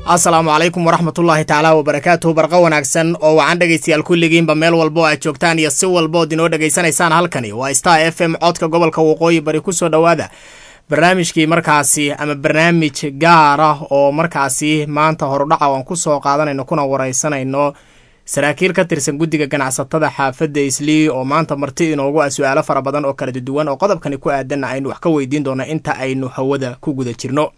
asalaamu calaykum waraxmatullaahi tacaala wabarakaatuhu barqa wanaagsan oo wacan dhegaystayaal kulligiinba meel walba oo aad joogtaan iyo si walba ood inoo dhegaysanaysaan halkani waa star f m codka gobolka waqooyi bari kusoo dhowaada barnaamijkii markaasi ama barnaamij gaar ah oo markaasi maanta horudhaca aan kusoo qaadanayno kuna wareysanayno saraakiil ka tirsan guddiga ganacsatada xaafadda islii oo maanta marti inoogu ah su-aalo fara badan oo kala duwan oo qodobkani ku aadanna aynu wax ka weydiin doono inta aynu hawada ku guda jirno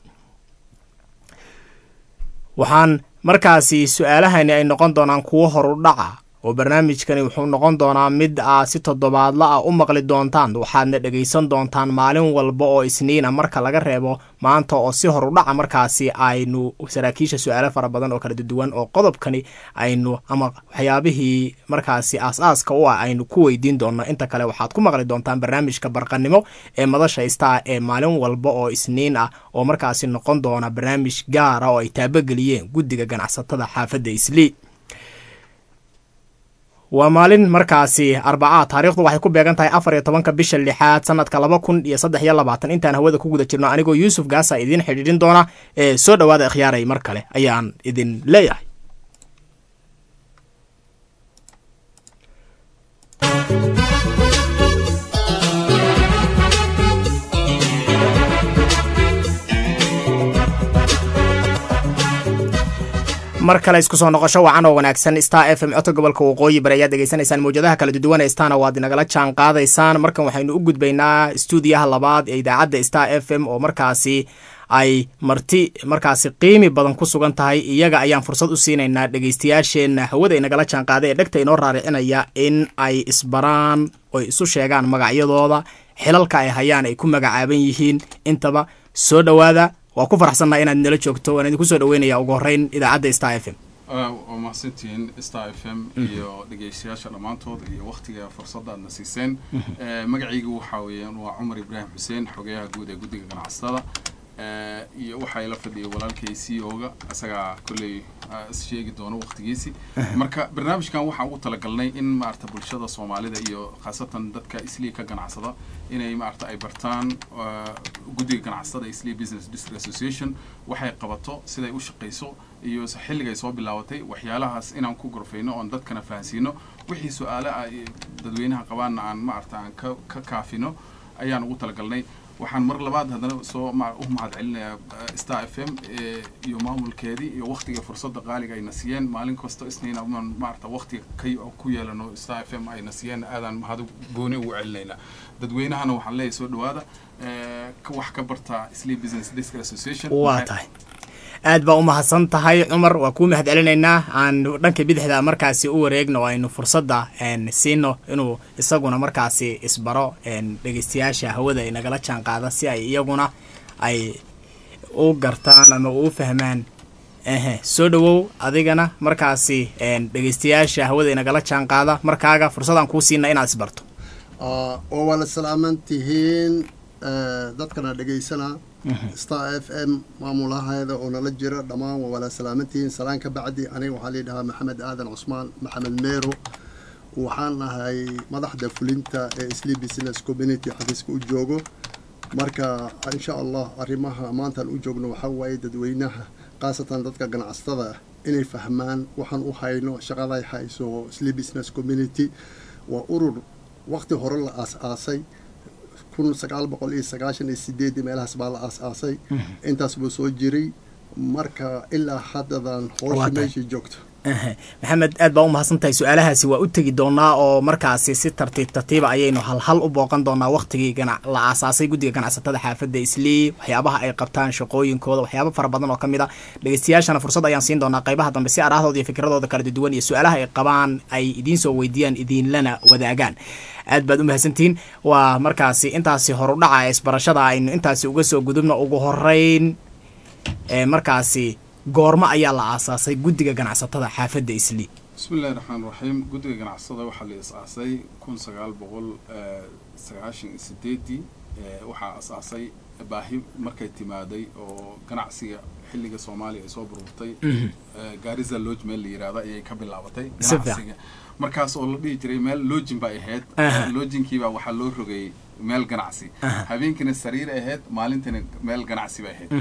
waxaan markaasi su-aalahani ay noqon doonaan kuwo horudhaca oo barnaamijkani wuxuu noqon doonaa mid aa si toddobaadla ah u maqli doontaan waxaadna dhegaysan doontaan maalin walba oo isniina marka laga reebo maanta oo si horudhaca markaasi aynu saraakiisha su-aalo fara badan oo kala duwan oo qodobkani aynu ama waxyaabihii markaasi aas-aaska u ah aynu ku weydiin doonno inta kale waxaad ku maqli doontaan barnaamijka barqanimo ee madasha star ee maalin walba oo isniin ah oo markaasi noqon doona barnaamij gaara oo ay taabogeliyeen guddiga ganacsatada xaafadda islii waa maalin markaasi arbacaa taarikhdu waxay ku beegan tahay afar iyo tobanka bisha lixaad sanadka laba kun iyo saddex iyo labaatan intaan hawada ku guda jirno anigoo yuusuf gaasa idiin xidhiidhin doona ee soo dhowaada ikhyaaray mar kale ayaan idin leeyahay mar kale isku soo noqosho wacan oo wanaagsan star f m codka gobolka waqooyi bari ayaad degeysanaysaan mawjadaha kala duwan ee starna waad inagala jaan qaadaysaan markan waxaynu u gudbaynaa stuudiyaha labaad ee idaacadda star f m oo markaasi ay marti markaasi qiimi badan ku sugan tahay iyaga ayaan fursad u siinaynaa dhegeystayaasheenna hawada inagala jaan qaaday ee dhegta inoo raaricinaya in ay isbaraan oy isu sheegaan magacyadooda xilalka ay hayaan ay ku magacaaban yihiin intaba soo dhowaada waa ku faraxsannaha inaad nala joogto waan idinku soo dhaweynaya ugu horreyn idaacadda star f m waa mahadsantihiin star f m iyo dhegeystayaasha dhammaantood iyo waktiga fursadda aadna siiseen magacaygu waxaa weeyaan waa cumar ibraahim xuseen xogeyaha guud ee guddiga ganacsatada iyo waxaa ila fadhiyay walaalkay c o ga isagaa kolley sheegi doono waktigiisi marka barnaamijkan waxaan ugu talagalnay in maarata bulshada soomaalida iyo khaasatan dadka islii ka ganacsada inay maarata ay bartaan guddiga ganacsatada islii business district association waxay qabato siday u shaqayso iyo xilligay soo bilaabatay waxyaalahaas inaan ku gorfayno oon dadkana fahansiino wixii su-aale ah dadweynaha qabaanna aan maarata aan ka ka kaafino ayaan ugu talagalnay waxaan mar labaad haddana soo u mahad celinayaa star f m iyo maamulkeedii iyo waktiga fursadda qaaliga ayna siiyeen maalin kasta isniina maarata waktiga kay ku yeelano star f m ayna siiyeen aadaan mahad gooni ugu celinaynaa dadweynahana waxaan leeyahay soo dhawaada wax ka barta slee business district association waa tahay aad baa u mahadsan tahay cumar waa kuu mahad celinaynaa aan dhanka bidixda markaasi u wareegno aynu fursadda siino inuu isaguna markaasi isbaro dhegeystayaasha hawada inagala jaan qaada si ay iyaguna ay u gartaan ama u fahmaan ehe soo dhowow adigana markaasi dhegeystayaasha hawada inagala jaan qaada markaaga fursadaan kuu siina inaad isbarto oo waa la salaaman tihiin dadkana dhegeysana star f m maamulaheeda oo nala jira dhammaan waa wala salaamantihiin salaan ka bacdi aniga waxaa layidhahaa maxamed aadan cusmaan maxamed meero waxaan ahay madaxda fulinta ee slee business community xafiiska u joogo marka insha allah arrimaha maantaan u joogno waxaa waaye dadweynaha khaasatan dadka ganacsatada inay fahmaan waxaan u hayno shaqaday hayso slee business community waa urur waqti hore la aas-aasay kun sagaal boqol iyo sagaashan iyo sideedii meelahaas baa la aas-aasay intaas buu soo jiray marka ilaa haddadan hoosha meeshii joogto maxamed aad baa u mahadsan tahay su-aalahaasi waa u tegi doonaa oo markaasi si tartiib tartiiba ayaynu halhal u booqan doonaa waktigii la aasaasay guddiga ganacsatada xaafadda islii waxyaabaha ay qabtaan shaqooyinkooda waxyaaba fara badan oo ka mid a dhegeystayaashana fursad ayaan siin doonaa qaybaha dambe si arahdooda iyo fikradooda kala duwan iyo su-aalaha ay qabaan ay idiin soo weydiiyaan idiinlana wadaagaan aad baad u mahadsantihiin waa markaasi intaasi horudhaca ee isbarashada aynu intaasi uga soo gudubno ugu horeyn ee markaasi goormo ayaa la aasaasay guddiga ganacsatada xaafadda islii bismillahi raxmaan raxiim guddiga ganacsatada waxaa la is-aasay kun sagaal boqol sagaashan iyo sideedii waxaa as-aasay baahi markay timaaday oo ganacsiga xilliga soomaaliya ay soo burburtay gaarisa lodge meel la yirahda ayay ka bilaabatay ganacsiga markaas oo la dhihi jiray meel lojin bay ahayd lojinkiibaa waxaa loo rogayay meel ganacsi habeenkiina sariir ahayd maalintiina meel ganacsi bay ahayd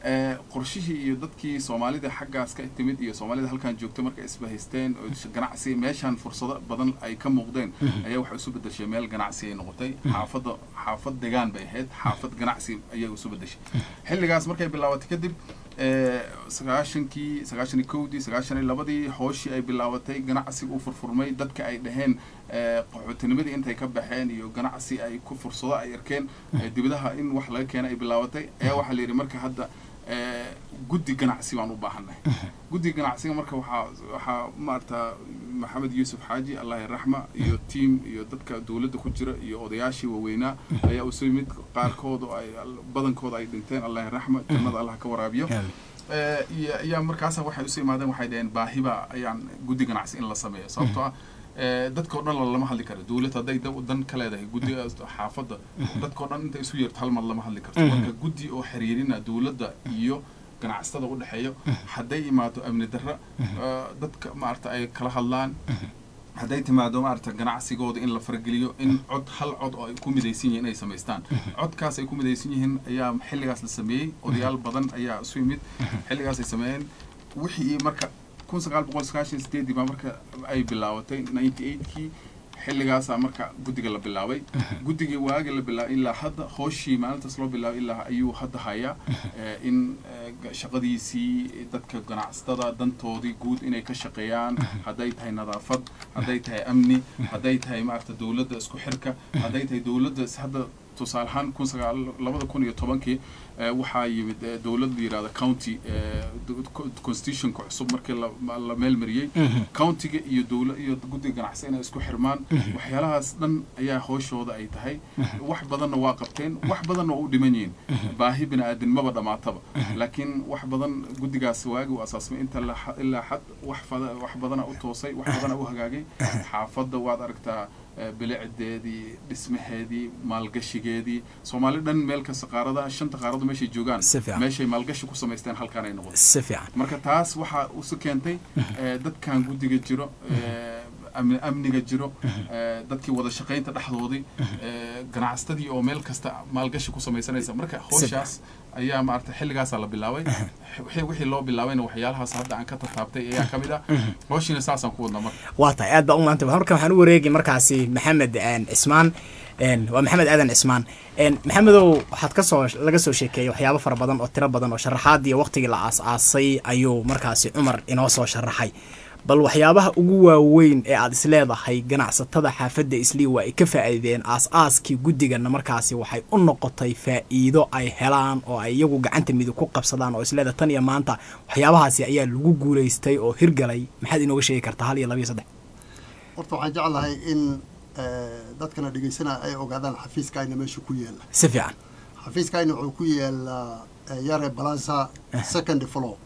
Eh, qorshihii iyo dadkii soomaalida xaggaas ka timid iyo soomaalida halkan joogta markay isbahaysteen oo sh- ganacsi meeshaan fursado badan ay ka muuqdeen ayaa waxay isu bedeshay meel ganacsi ay noqotay xaafadda xaafad degaan bay ahayd xaafad ganacsi ayay isu bedeshay xilligaas markay bilaabatay kadib eh, sagaashankii sagaashan iyo kowdii sagaashan iyo labadii hooshii ay bilaabatay ganacsiga u furfurmay dadka ay dhaheen eh, qaxootinimadii intay ka baxeen iyo ganacsi ay ku fursado ay arkeen eh, dibadaha in wax laga keena ay bilaabatay ayaa waxaa la yidhi marka hadda eh, guddi ganacsi baan u baahannahay guddiga ganacsiga marka waxaa waxaa maarata maxamed yuusuf xaaji allah yaraxma iyo tiam iyo dadka dowladda ku jira iyo odayaashii waaweynaa ayaa usu yimid qaarkood oo ay badankooda ay dhinteen allah yaraxma jannada allah ka waraabiyo Eh, iyo ayaa markaasa waxay usu imaadeen waxay dhaheen baahiba ayaan guddi ganacsi in la sameeyo sababtoo ah eh, dadkao dhan lama hadli karo dowlad hadday da- dan ka leedahay guddiga xaafadda dadkao dhan inta isu yeerto hal mar lama hadli karto marka guddi oo xiriirina dowladda iyo ganacsatada u dhexeeyo hadday imaato amni darra eh, dadka maarata ay kala hadlaan hadday timaado maarata ganacsigooda in la fargeliyo in cod hal cod oo ay ku midaysan yihiin inay samaystaan codkaas ay ku midaysan yihiin ayaa xilligaas la sameeyey odayaal badan ayaa isu yimid xilligaas ay sameeyeen wixii marka kun sagaal boqol sagaashan iyo sideedii baa marka ay bilaabatay ninety eightkii xilligaasaa marka guddiga la bilaabay guddigii waagi la bilaabay ilaa hadda hooshii maalintaas loo bilaabay ilaa ayuu hadda hayaa eh, in eh, ga- shaqadiisii dadka ganacsatada dantoodii guud inay ka shaqeeyaan hadday tahay nadaafad hadday tahay amni hadday tahay maarata dowladda isku xirka hadday tahay dowladda is- hadda tusaale ahaan kun sagaal labada kun iyo tobankii eh, waxaa yimid eh, dowlad la yidhahda county eh, do- co- constitutionka cusub markii la ma- la meelmariyey countiga iyo dowla iyo guddiga ganacsi inay isku xirmaan waxyaalahaas dhan ayaa hooshooda ay tahay wax badanna waa qabteen wax badanna waa u dhiman yihiin baahi bini aadamnimaba dhammaataba laakiin wax badan guddigaas waagi u asaasmay inta la xa- ilaa xad wax fada- wax badana u toosay wax badana u hagaagay xaafadda waad aragtaa eh, bilicdeedii dhismaheedii maalgashigeedii soomaali dhan meel kasta qaarada shanta qaaradu meeshay joogaan Si fiican. meeshay maalgashi ku samaysteen halkaan ay noqotay si fiican marka taas waxaa usu keentay eh, dadkan guddiga jiro eh, amni- amniga jiro eh, dadkii wada shaqaynta dhexdoodii eh, ganacsatadii oo meel kasta maalgashi ku samaysanaysa marka howshaas ayaa maarata xilligaasaa la bilaabay wixii wixii loo bilaabayna waxyaalahaas hadda aan ka tataabtay ayaa ka mid ah howshiina saasaan ku wadnaa marka waa tahay aad baa u maanta marka waxaan u wareegi markaasi maxamed een, cismaan een, waa maxamed aadan cismaan een, maxamedow waxaad kasoo laga soo sheekeeyey waxyaabo fara badan oo tiro badan oo sharaxaadii waqtigii la aas-aasay ayuu markaasi cumar inoo soo sharaxay bal waxyaabaha ugu waaweyn ee aad isleedahay ganacsatada xaafadda islii waa ay ka faa'iideen aas-aaskii guddigana markaasi waxay u noqotay faa'iido ay helaan oo ay iyagu gacanta midig ku qabsadaan oo isleeda tan iyo maanta waxyaabahaasi ayaa lagu guulaystay oo hirgalay maxaad inooga sheegi kartaa hal iyo laba iyo saddex horta waxaan jeclahay in eh, dadkana dhegaysanaya ay ogaadaan xafiiskayna meesha ku yaala si fiican xafiiskayna wuxuu ku yaalaa eh, yare balansa second floor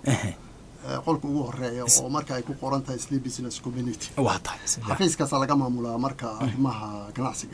eh, qolka ugu horeeya oo marka ay ku qoran tahay sleep business community waa tahay si fiican xafiiskaasaa laga maamulaa marka arrimaha ganacsiga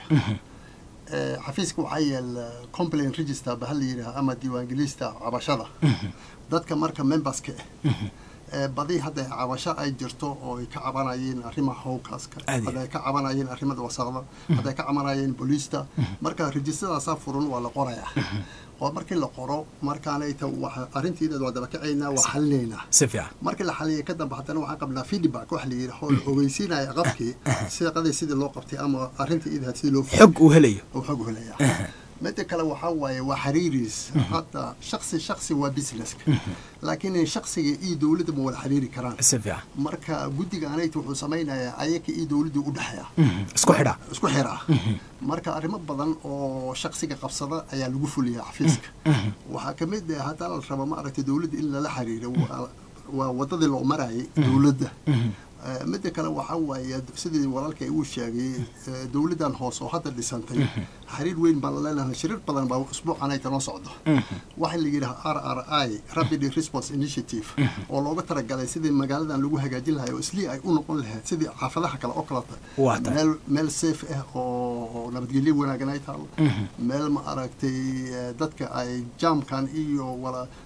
Eh, xafiiska waxaa yaala complain register ba hal la yidhaha ama diiwaangelista cabashada dadka marka memberska ah eh, badi hadda cabasho ay jirto oo ay ka cabanayeen arrimaha howkaaska Aad iyo hadda ay ka cabanayeen arrimada wasaqda hadda ay ka cabanayeen booliista marka rejistadaasaa furan waa la qorayaa oo markii la qoro markaanay ta waxa arrintiina waa dabakacaynaa waa xalinaynaa si fiican markii la xaliyay ka dambe haddana waxaan qabnaa feedback wax la yidhaho la ogeysiinaya qabkii sida qadii sidii loo qabtay ama arrintii idahayd sidii loo fuliyay xog uu helayo oo xog helaya midda kale waxaa waaye waa xiriiris hadda shaksi shaksi waa businesska laakiin shaksiga iyo dowladda ma wada xiriiri karaan si fiican marka guddiga anayta wuxuu samaynayaa ayaka iyo dowladda u dhexeeya isku xidha isku xira marka arrimo badan oo shaksiga qabsada ayaa lagu fuliyaa xafiiska waxaa ka mid ah haddaa la rabo ma aragtay dowladda in lala xiriiro waa- waa wadadii loo marayay dowladda Eh, midda kale waxaa waaye sidii walaalkay uu sheegay eh, dowladdan hoose oo hadda dhisantay xiriir weyn baan la leenahay shiriir badan baa usbuucan ay tanoo socdo waxaa la yidhaha r r i rapid response initiative oo looga talagalay sidii magaaladan lagu hagaajin lahay oo islii ay u noqon lahayd sidii xaafadaha kale oo kaleta Waa tahay. meel meel safe ah oo oo nabadgelyo wanaagan ay taalo meel ma aragtay eh, dadka ay jaamkan iyo wala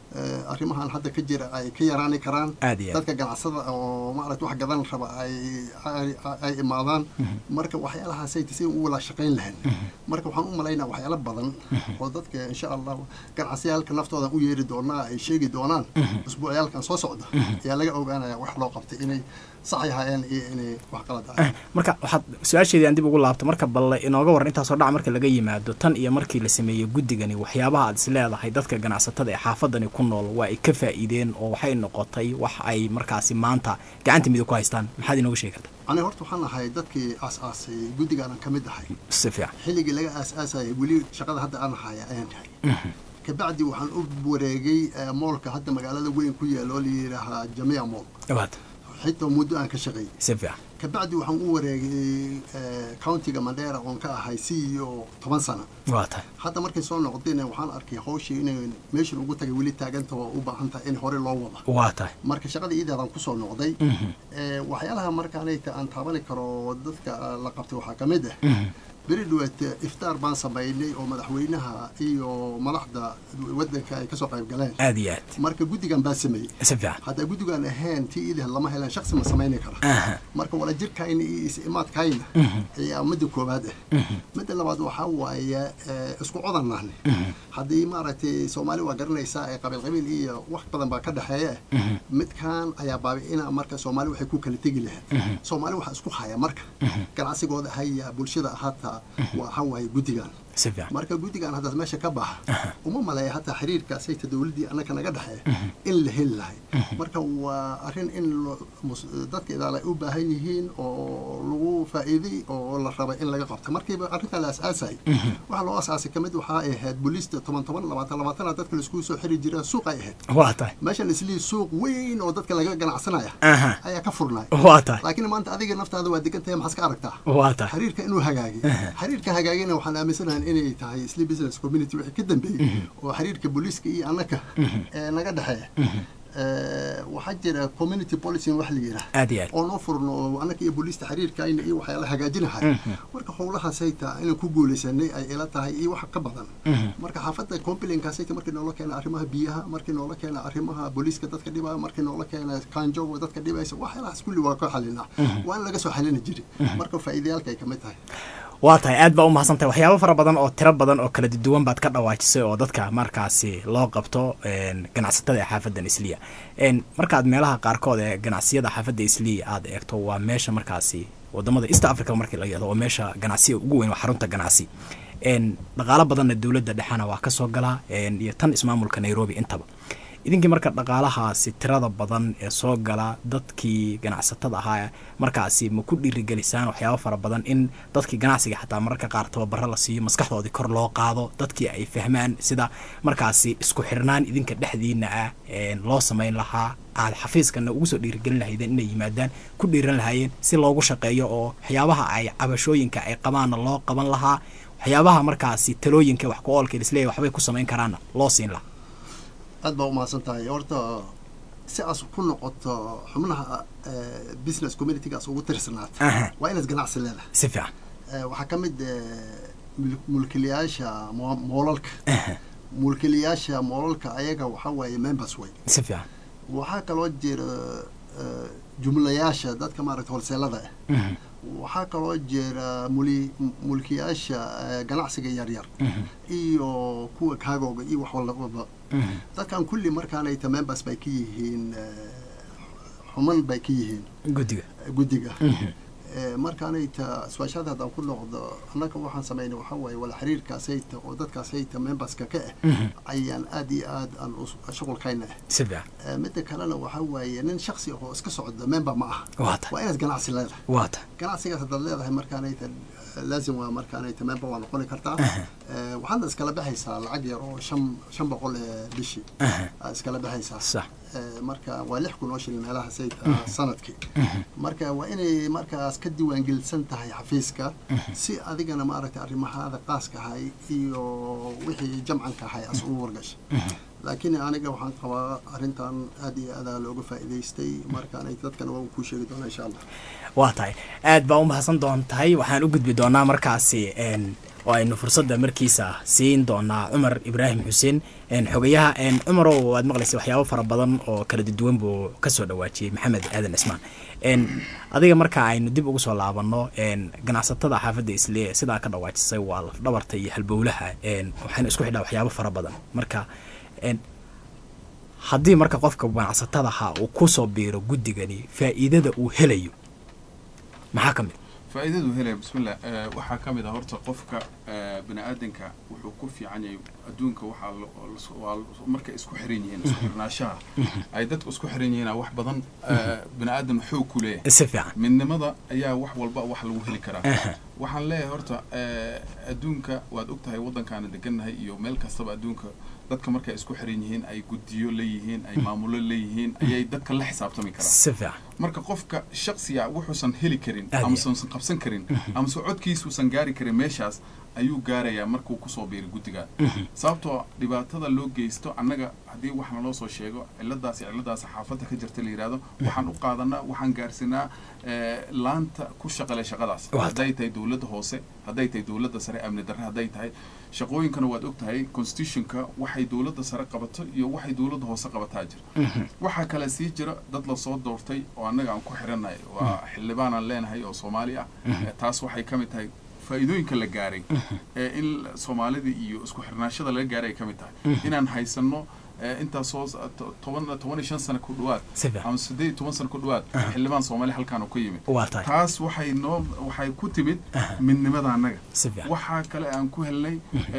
eh, arrimahan hadda ka jira ay ka yaraani karaan aad iyo aad dadka ganacsada oo maaragta wax gadan raba ay ay- ay imaadaan marka waxyaalahaasay si u wada shaqayn lahayn marka waxaan u malaynaa waxyaalo badan oo dadka insha allah ganacsiyaalka naftooda u yeeri doonaa ay sheegi doonaan usbuucyaalkan soo socda ayaa laga ogaanaya wax loo qabtay inay sax yahaayeen iyo inay wax qalad ahayn marka waxaad su-aasheedii aan dib ugu laabto marka balle inooga waran intaasoo dhac marka laga yimaado tan iyo markii la sameeyey guddigani waxyaabaha aad is leedahay dadka ganacsatada ee xaafadani ku nool waa ay ka faa'iideen oo waxay noqotay wax ay markaasi maanta gacanta midig ku haystaan maxaad inooga sheegi karta aniga horta waxaan ahay dadkii aas-aasay guddigaanan ka mid ahay si fiican xilligii laga aas-aasayay weli shaqada hadda aan haya ayaan tahay kabacdi waxaan u wareegay eh, moolka hadda magaalada weyn ku yaala oo la yidhaahaa jamiica mool dhawaad xitaa muddo aan ka shaqeeyey si fiican kabacdi waxaan u wareegay eh, countiga mandheera oon ka ahay c e o toban sano waa tahay hadda markay soo noqdeen waxaan arkay hawshii inay meeshan ugu tagay weli taaganta oo u baahan tahay in hore loo wada waa tahay marka shaqada iidaadaan kusoo noqday Eh, waxyaalaha markaanayta aan taabani karo dadka ah, la qabtay waxaa ka mid ah beri dhawaad iftaar baan samaynay oo madaxweynaha iyo madaxda wadanka ay kasoo qayb galeen aad iyo aad marka guddigan baa sameeyey si fiican haddaa guddigan ahayn tii iidah lama helan shaksi ma samayni kara aha marka wala jirkayna iyo is-imaadkayna ayaa midda koowaad ah midda labaad waxaa waaye eh, isku codan nahne haddii maaragtay soomaali waa garanaysaa ee qabiil qabiil iyo wax badan baa ka dhexeeya midkan ayaa baabi'ina marka soomaali waxay ku kala tegi lahayd soomaali waxaa isku haya marka ganacsigooda haya bulshada hataa waxa waaye guddigan si fiican marka guddigan haddaas meesha ka baxa uma maleeya hataa xiriirkaasayta dowladdii annaka naga dhexeeya in la heli lahay marka waa arrin in lo- mus- dadka idaal ay u baahan yihiin oo lagu faa'iiday oo la raba in laga qabto markiiba arrintaa la asaasay waxaa loo asaasay kamid waxaa ay ahayd booliista toban toban labaatan labaatana dadka laiskugu soo xiri jira suuq ay ahayd waa tahay meeshan islii suuq weyn oo dadka laga ganacsanaya aha ayaa ka furnay waa tahay laakiin maanta adiga naftaada waa degan tahay maxaad ka aragtaa waa tahay xiriirka inuu hagaagay xiriirka hagaagayna waxaan aaminsanahay inay tahay isli business community wixii ka dambeeyey oo xiriirka booliiska iyo annaka ee naga dhexeeya Eh, waxaa jira community policing wax la yidhaah aad iyo aad oo noo furno oo annaka iyo booliista xiriirkayna iyo waxyaala hagaajinahay marka howlahaasayta inaan ku guulaysanay ay ila tahay iyo wax ka badan marka xaafadda complainkaasayta markii noola keena arrimaha biyaha markii noola keena arrimaha booliiska dadka dhibaya markii noola keena kanjoga dadka dhibaysa waxyaalahaas kulli waa ka xalinaa waa in laga soo xalini jiri marka faa'iidayaalka ay ka mid tahay waa tahay aad baa u mahadsantahay waxyaabo fara badan oo tiro badan oo kala duwan baad ka dhawaajisay oo dadka markaasi loo qabto een, ganacsatada ee xaafaddan isliya een, markaad meelaha qaarkood ee ganacsiyada xaafadda isliya aad eegto waa meesha markaasi wadamada east africa markii la yihahdo waa meesha ganacsiga ugu weyn waa xarunta ganacsi een, dhaqaalo badanna dowladda dhexena waa kasoo galaa een, iyo tan ismaamulka nairobi intaba idinkii marka dhaqaalahaasi tirada badan ee soo gala dadkii ganacsatada ahaa markaasi ma ku dhiirigelisaan waxyaabo fara badan in dadkii ganacsiga xataa mararka qaar tababaro la siiyo maskaxdoodii kor loo qaado dadkii ay fahmaan sida markaasi isku xirnaan idinka dhexdiina ah een, loo samayn lahaa aad xafiiskana ugu soo dhiirigelin lahaydeen inay yimaadaan ku dhiiran lahaayeen si loogu shaqeeyo oo waxyaabaha ay cabashooyinka ay qabaanna loo qaban lahaa waxyaabaha markaasi talooyinka wax ku oolka isleeyahay waxbay ku samayn karaanna loo siin lahaa aad baa umahadsan tahay horta si aas ku noqoto xubnaha eh, business communitygaas ugu tirsanaata Aha. waa inaad ganacsi leedahay si fiican Eh, waxaa ka mid eh, mul- mulkiilayaasha mo- moolalka mulkiilayaasha moolalka ayaga waxaa waaye members way si fiican waxaa kaloo jira eh, jumlayaasha dadka maaragta holseelada ah waxaa kaloo jira muli mulkiyaasha eh, ganacsiga yaryar iyo kuwa kaagooga iyo wax walbaba dadkan kulli markaanayta members bay ka yihiin eh, xuman bay ka yihiin guddiga guddiga Eh, markaanayta su-aashaada haddaan ku noqdo annaga waxaan samaynay waxaa waaye wala xiriirkaasayta oo dadkaasayta memberska ka ah ayaan aad iyo aad aan us- shuqulkayna ah si fiican Eh, midda kalena waxaa waaye nin shaksi ah oo iska socda member ma aha waa tahay waa inaad ganacsi leedahay waa tahay ganacsigaas haddaad leedahay markaanayta laazim waa markaanayta member waa noqoni kartaa Eh, waxaadna iskala baxaysaa lacag yar oo shan shan boqol ee bishii aad iskala baxaysaa sax Eh, marka waa lix kun oo shilin meelaha sayid ah sanadkii marka waa inay markaas ka diiwaangelisan tahay xafiiska si adigana maaragtay arrimahaada qaaska ahay iyo wixii jamcanka ahay as ugu wargasha laakiin aniga waxaan qabaa arrintan aad iyo aadaa looga faa'iidaystay markaanay dadkana waan kuu sheegi doonaa insha allah waa tahay aad baa u mahadsan doon tahay waxaan u gudbi doonaa markaasi oo aynu fursadda markiisa siin doonaa cumar ibraahim xuseen xogayaha cumarow waad maqlaysa waxyaabo fara badan oo kala duwan buu kasoo dhawaajiyey maxamed aadan cismaan adiga marka aynu dib ugu soo laabanno ganacsatada xaafadda islee sidaa ka dhawaajisay waa lafdhabarta iyo halbowlaha waxayna isku xidhaa waxyaabo fara badan marka haddii marka qofka ganacsatadaha uu kusoo biiro guddigani faa'iidada uu helayo maxaa ka mid faa'iidadu helaya bismillah waxaa ka mid ah horta qofka bini aadanka wuxuu ku fiican yahay adduunka waxaa waa markay isku xiran yihiin isku xirnaashaha ay dadku isku xiran yihiin wax badan bini aadan xoog ku leeyahay si fiican midnimada ayaa wax walba wax lagu heli karaa waxaan leeyahay horta adduunka waad og tahay waddankaana degannahay iyo meel kastaba adduunka dadka markay isku xiran yihiin ay guddiyo leeyihiin ay maamulo leeyihiin ayay dadka la xisaabtami karaan si fiican marka qofka shaksiga wuxuusan heli karin amase usan qabsan karin amase codkiisuusan gaari karin meeshaas ayuu gaarayaa markuu kusoo biiray guddiga sababtoo dhibaatada loo geysto annaga haddii wax naloo soo sheego ciladaasi ciladaasi xaafadda ka jirta la yidhahdo waxaan u qaadanaa waxaan gaarsinaa laanta ku shaqale shaqadaas hadday tahay dowladda hoose hadday tahay dowladda sare amni darre hadday tahay shaqooyinkana waad og tahay constitutionka waxay dowladda sare qabato iyo waxay dowladda hoose qabataa jira waxaa kale sii jira dad lasoo doortay oo annaga aan ku xirannahay waa xildhibaanaan leenahay oo soomaali ah taas waxay ka mid tahay faa'iidooyinka la gaaray ee in soomaalida iyo isku xirnaashada laga gaaray ay ka mid tahay inaan haysanno intaasoo toban toban iyo shan sano ku dhawaad ama siddeed iyo toban sano ku dhawaad xildhibaan soomaali halkaan oo ka yimid taas waxay noo waxay ku timid midnimada annaga waxaa kale aan ku helnay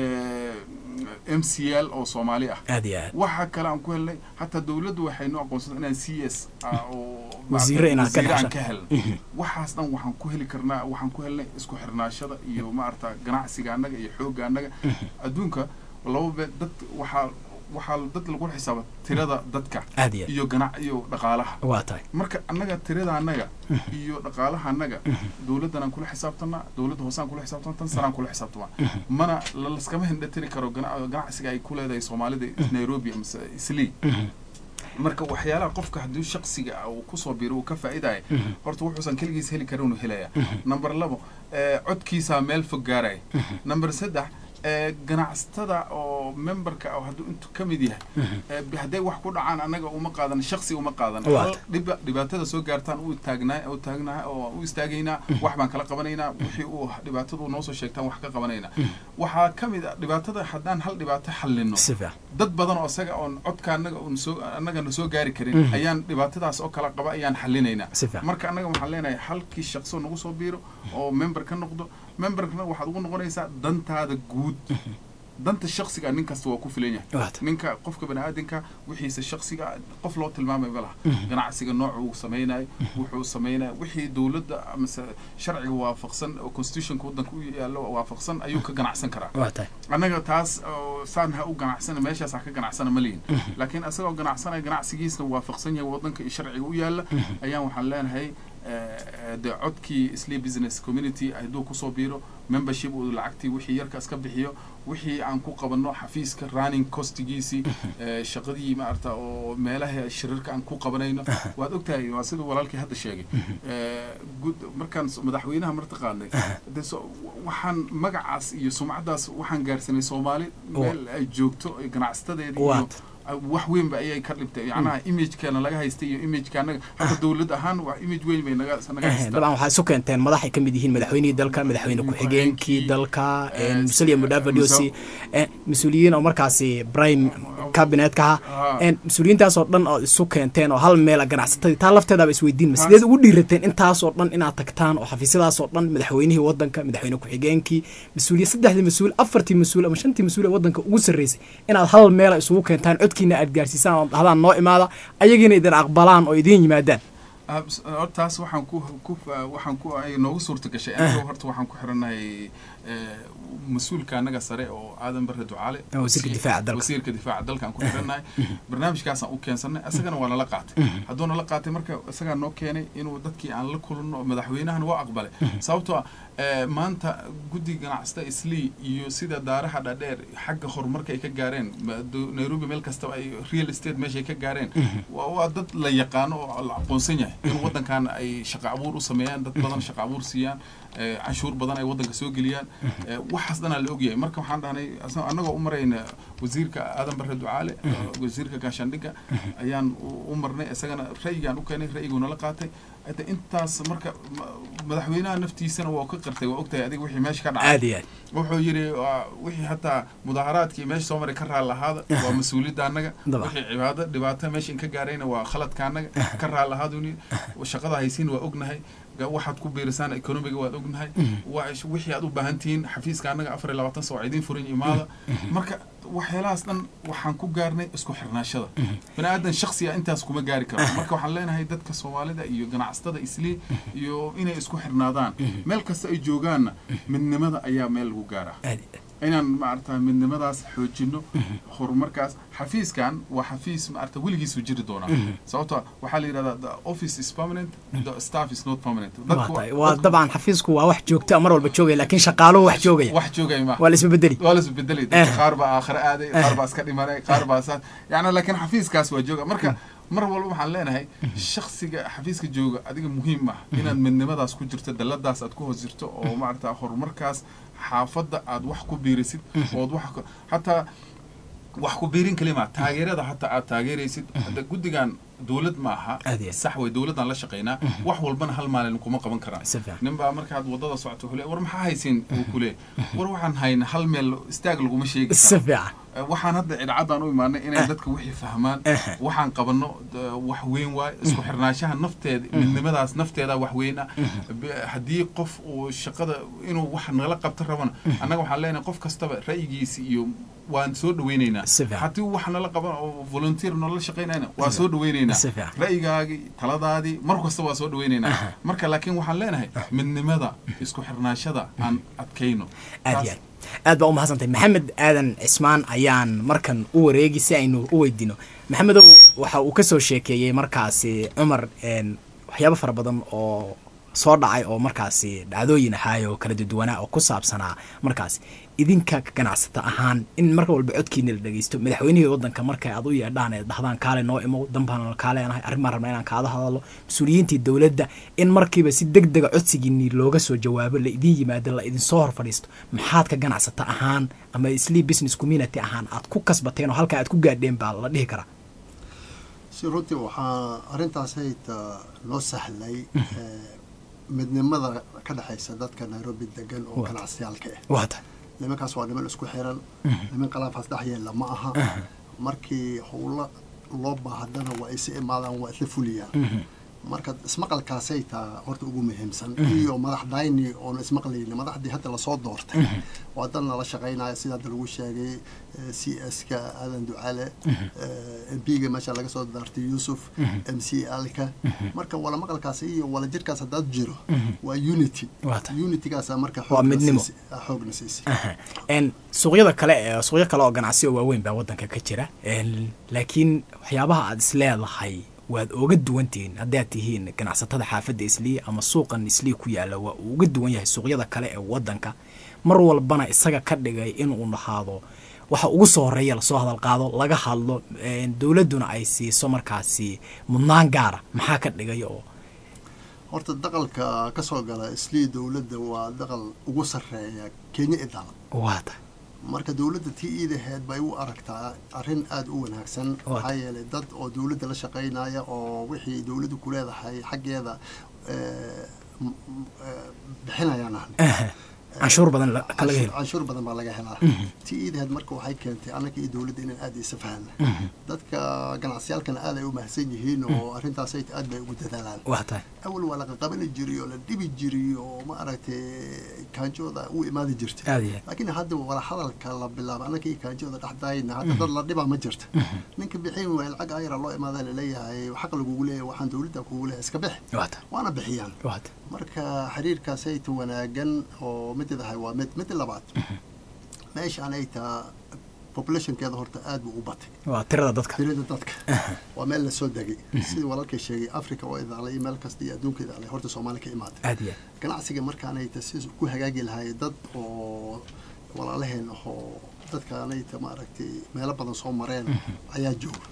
m c l oo soomaali ah waxaa kale aan ku helnay hataa dowladdu waxay noo aqoonsada inaan c s oo wasiire aan ka helno waxaas dhan waxaan ku heli karnaa waxaan ku helnay isku xirnaashada iyo maarata ganacsiga annaga iyo xoogga annaga adduunka laba be dad waxaa waxaa dad lagu xisaaba tirada dadka iyo ganac iyo dhaqaalaha waa tahay marka annaga tirada annaga iyo dhaqaalaha annaga dowladdanaan kula xisaabtanaa dowladda hoosaan kula xisaabtana tan saraan kula xisaabtamaa mana laskama hindhatiri karo ganacsiga ay ku leedahay soomaalida nairobi amase islii marka waxyaalaha qofka haddii shaksiga ah uu kusoo biro uu ka faa'iidaya horta wuxuusan keligiis heli karin uu helaya number labo codkiisaa meel fog gaaraya number saddex ganacsatada oo memberka oo hadduu intu ka mid yahay hadday wax ku dhacaan annaga uma qaadan shaksi uma qaadan hal dhiba dhibaatada soo gaartaan u taagnaa u taagnaa oo u istaagaynaa wax baan kala qabanaynaa wixii uu dhibaatadu noo soo sheegtaan wax ka qabanaynaa waxaa ka mid a dhibaatada haddaan hal dhibaato xallino dad badan oo isaga oon codka annaga un soo annaga na soo gaari karin ayaan dhibaatadaas oo kala qaba ayaan xallinaynaa marka annaga waxaan leenahay halkii shaqso nagu soo biiro oo member ka noqdo memberkana waxaad ugu noqonaysaa dantaada guud danta shaksiga nin kasta waa ku filan yahay ninka qofka bani aadanka wixiisa shaksiga qof loo tilmaamay ma laha ganacsiga nooca uu samaynayo wuxuu samaynayo wixii dowladda amase sharciga waafaqsan oo constitutionka waddanka u yaallo waafaqsan ayuu ka ganacsan karaa annaga taas saan ha u ganacsana meeshaas ha ka ganacsana ma lihin laakiin isagoo ganacsanaya ganacsigiisna waafaqsan yahay waddanka iyo sharciga u yaalla ayaan waxaan leenahay dee codkii slee business community hadduu kusoo biiro membership uu lacagtii wixii yarkaas ka bixiyo wixii aan ku qabanno xafiiska running costigiisii shaqadii maarata oo meelaha shirarka aan ku qabanayno waad ogtahay waa siduu walaalkii hadda sheegay markaan madaxweynaha martaqaanay waxaan magacaas iyo sumcaddaas waxaan gaarsanay soomaali meel ay joogto ganacsatadeeda iyo wax weyn ba ayay ka dhibtay yacnaha imagekeena laga haystay iyo imageka annaga hadda dowlad ahaan waa image weyn bay naga naga haystaa dabcan waxaa isu keenteen madaxay ka mid yihiin madaxweynihii dalka madaxweyne ku-xigeenkii dalka musalia mudavadiosi mas-uuliyiin oo markaasi prime cabinetka ahaa mas-uuliyiintaasoo dhan oo isu keenteen oo hal meel ganacsatadii taa lafteedaaba isweydiin ma sideed ugu dhiirateen intaasoo dhan inaad tagtaan oo xafiisyadaasoo dhan madaxweynihii waddanka madaxweyne ku-xigeenkii mas-uuliya saddexdii mas-uul afartii mas-uul ama shantii mas-uul ee waddanka ugu sarreysay inaad hal meela isugu keentaan codkiina aad gaarsiisaan oo dhahdaan noo imaada ayagiina idin aqbalaan oo idiin yimaadaan taas waxaan ku ku waxaan ku ay noogu suurta gashay aniga horta waxaan ku xirannahay mas-uulka annaga sare oo aadan barre ducaale wasiirka difaaca dalka wasiirka difaaca dalka aan ku xirannahay barnaamijkaasaan u keensanay isagana waa nala qaatay hadduu nala qaatay marka isagaa noo keenay inuu dadkii aan la kulanno madaxweynahana waa aqbalay sababtoo ah Eh, maanta guddiga ganacsata islii iyo sida daaraha dhadheer xagga horumarka ay ka gaareen ma- do- nairobi meel kastaba ay real estate meeshay ka gaareen waa waa dad la yaqaano oo la aqoonsan yahay in waddankan ay shaqo abuur u sameeyaan dad badan shaqo abuur siiyaan eh, canshuur badan ay waddanka soo geliyaan Eh, waxaas dhanaa la ogyahay marka waxaan dhahnay asna- annagoo u marayna wasiirka aadan barre ducaale eh, wasiirka gaashaandhigga ayaan u- u marnay isagana ra'yigaan u keenay ra'yiguu nala qaatay hada intaas marka ma- madaxweynaha naftiisana waa ka qirtay waa ogtahay adiga wixii meesha ka dhacay aad iyo aad wuxuu yidhi waa wixii hataa mudaharaadkii meesha soo maray ka raali ahaada waa mas-uuliyadda annaga Dabcan. wixii cibaado dhibaato meesha in ka gaarayna waa khaladka annaga ka raali ahaaduni shaqada haysiin waa ognahay ga- waxaad ku biirisaan economiga waad ognahay wa- wixii aad u baahan tihiin xafiiska annaga afar iyo labaatan saac idiin furin imaada marka waxyaalahaas dhan waxaan ku gaarnay isku xirnaashada bani aadan shaksiga intaas kuma gaari karo marka waxaan leenahay dadka soomaalida iyo ganacsatada islii iyo inay isku xirnaadaan meel kasta ay joogaanna midnimada ayaa meel lagu gaaraa aad iyo aad inaan maarata midnimadaas xoojino horumarkaas xafiiskan waa xafiis maarata weligiisu jiri doonaa sababto waxaa la yidhahdaa the office is permanent the staff is not permanent waa Dadku- tahay waa dadku dabcan xafiisku waa wax joogta mar walba joogaya laakiin shaqaaluhu wax joogaya wax joogay ma waa la isbedeli waa la isbedelay Eh. dadka qaar baa aakhire aaday qaar baa iska dhimanay qaar baa saas yani laakiin xafiiskaas waa jooga marka mar walba waxaan leenahay shaksiga xafiiska jooga adiga muhiim ah inaad midnimadaas ku jirto dalladaas aad ku hoos jirto oo maarata horumarkaas xaafadda aad wax ku biirisid ood wax ku- hataa wax ku biirin kalima taageerada hataa aad taageeraysid hadda guddigan dowlad ma aha Aad iyo aad. sax way dowladdan la shaqaynaa wax walbana hal maalin kuma qaban karaan Si fiican. nin baa markaad wadada socoto wuxuu leeyahay, war maxaa haysin uu ku leeyahay war waxaan hayna hal meel istaag laguma sheegi si karo fiican Eh, waxaan hadda cidcaddaan u imaanay inay dadka wixii fahmaan waxaan qabanno d- wax weyn waay isku xirnaanshaha nafteeda midnimadaas nafteeda wax weyn ah Be- haddii qof uu shaqada inuu wax nala qabto rabana annaga waxaan leenahay qof kastaba ra'yigiisi iyo waan soo dhaweynaynaa Si fiican. haddii wax nala qaban oo volunteer noola shaqaynayna waa soo dhaweynaynaa Si fiican. ra'yigaagii taladaadii mar kasta waa soo dhaweynaynaa marka laakiin waxaan leenahay midnimada isku xirnaashada aan adkayno aad Taas- iyo aad aad baa u mahadsantahay maxamed aadan cismaan ayaan markan u wareegi si aynu u weydiino maxamedow waxa uu ka soo sheekeeyey markaasi cumar een, waxyaabo fara badan oo soo dhacay oo markaasi dhacdooyin ahaay oo kala duwanaa oo ku saabsanaa markaasi idinka ganacsata ahaan in marka walba codkiina la dhegeysto madaxweynihii waddanka marka aad u yeedhaan ee dhahdaan kaale noo imow danbaan kaaleenahay arrin baan rabnaa inaan kaada hadalo mas-uuliyiintii dowladda in markiiba si deg dega codsigiinii looga soo jawaabo la idin yimaado la idin soo hor fadhiisto maxaad ka ganacsata ahaan ama sleep business community ahaan aad ku kasbateen oo halkaa aad ku gaadheen baa la dhihi karaa si runtii waxaa arrintaas hayta loo sahlay eh, midnimada ka dhexaysa dadka nairobi degan oo Waa. ganacsiyaalka ah waa tahay nimankaas waa niman isku xiran niman qalaafaas dhex yeella ma aha markii howlo loo baahdana waa aysi imaadaan waa isla fuliyaan marka ismaqalkaasay taa horta ugu muhiimsan iyo madaxdayni oon ismaqlayni madaxdii hadda lasoo doortay waa dad nala shaqaynaya sida hadda lagu sheegay eh, c s ka aadan ducale m p ga meesha laga soo daartay yuusuf m c alka marka wala maqalkaas iyo wala jirkaas haddaad jiro waa unity Waa tahay. unitygaasa marka Waa xoogna midnimo. siisay- ah, xoogna siisay n suuqyada kale ee suuqyo kale oo ganacsi oo waaweyn baa waddanka ka jira Een, laakiin waxyaabaha aad isleedahay waad oga duwantihiin haddaad tihiin ganacsatada xaafadda islii ama suuqan islii ku yaalla waa uu uga duwan yahay suuqyada kale ee waddanka mar walbana isaga ka dhigay inuu dhahaado waxa ugu soo horeeya lasoo hadal qaado laga hadlo een, dowladduna ay siiso markaasi mudnaan gaara maxaa ka dhigay oo horta daqalka ka soo gala islii dowladda waa daqal ugu sarreeya kenya idal waata marka dowladda tii iidaheed bay u aragtaa arrin aada u wanaagsan Waa. maxaa yeelay dad oo dowladda la shaqaynaya oo wixii dowladdu ku leedahay xaggeeda eh, m- m- eh, bixinayaan ahne canshuur badan la- ka laga canshuur helo canshuur badan baa laga helaa tii iidaheed marka waxay keentay annaga iyo dowladda inaan aada isa fahana dadka ganacsiyaalkana aad ay u mahadsan yihiin oo arrintaasay aad bay ugu dadaalaan waa tahay awal waa laqa qabani jiray oo la dhibi jiray oo ma aragtay kaanjooda u imaadi jirtay aada iyo aad laakiin hadda wala hadalka la bilaaba annaka iyo kaanjooda dhexdaayna hadda dad la dhibaa ma jirta ninka bixin waaya lacag ayara loo imaadaa laleeyahay xaq lagugu leeyahay waxaan dowladda kugu leeyahay iska bix waa tahay waana bixiyaan waa tahay marka xiriirkaasayta wanaagan oo mididahay waa mid midda labaad meeshaan ay taa populationkeeda horta aad buu u batay waa tirada dadka tirada dadka waa meel lasoo degay sidii walaalkay sheegay africa oo idaalay meel kasta iyo adduunka idaalay horta soomaali ka imaatay aad iyo ganacsiga markaanayta si ku hagaagi lahaay dad oo walaalaheen ahoo dadkaanayta maaragtay meelo badan soo mareen ayaa jooga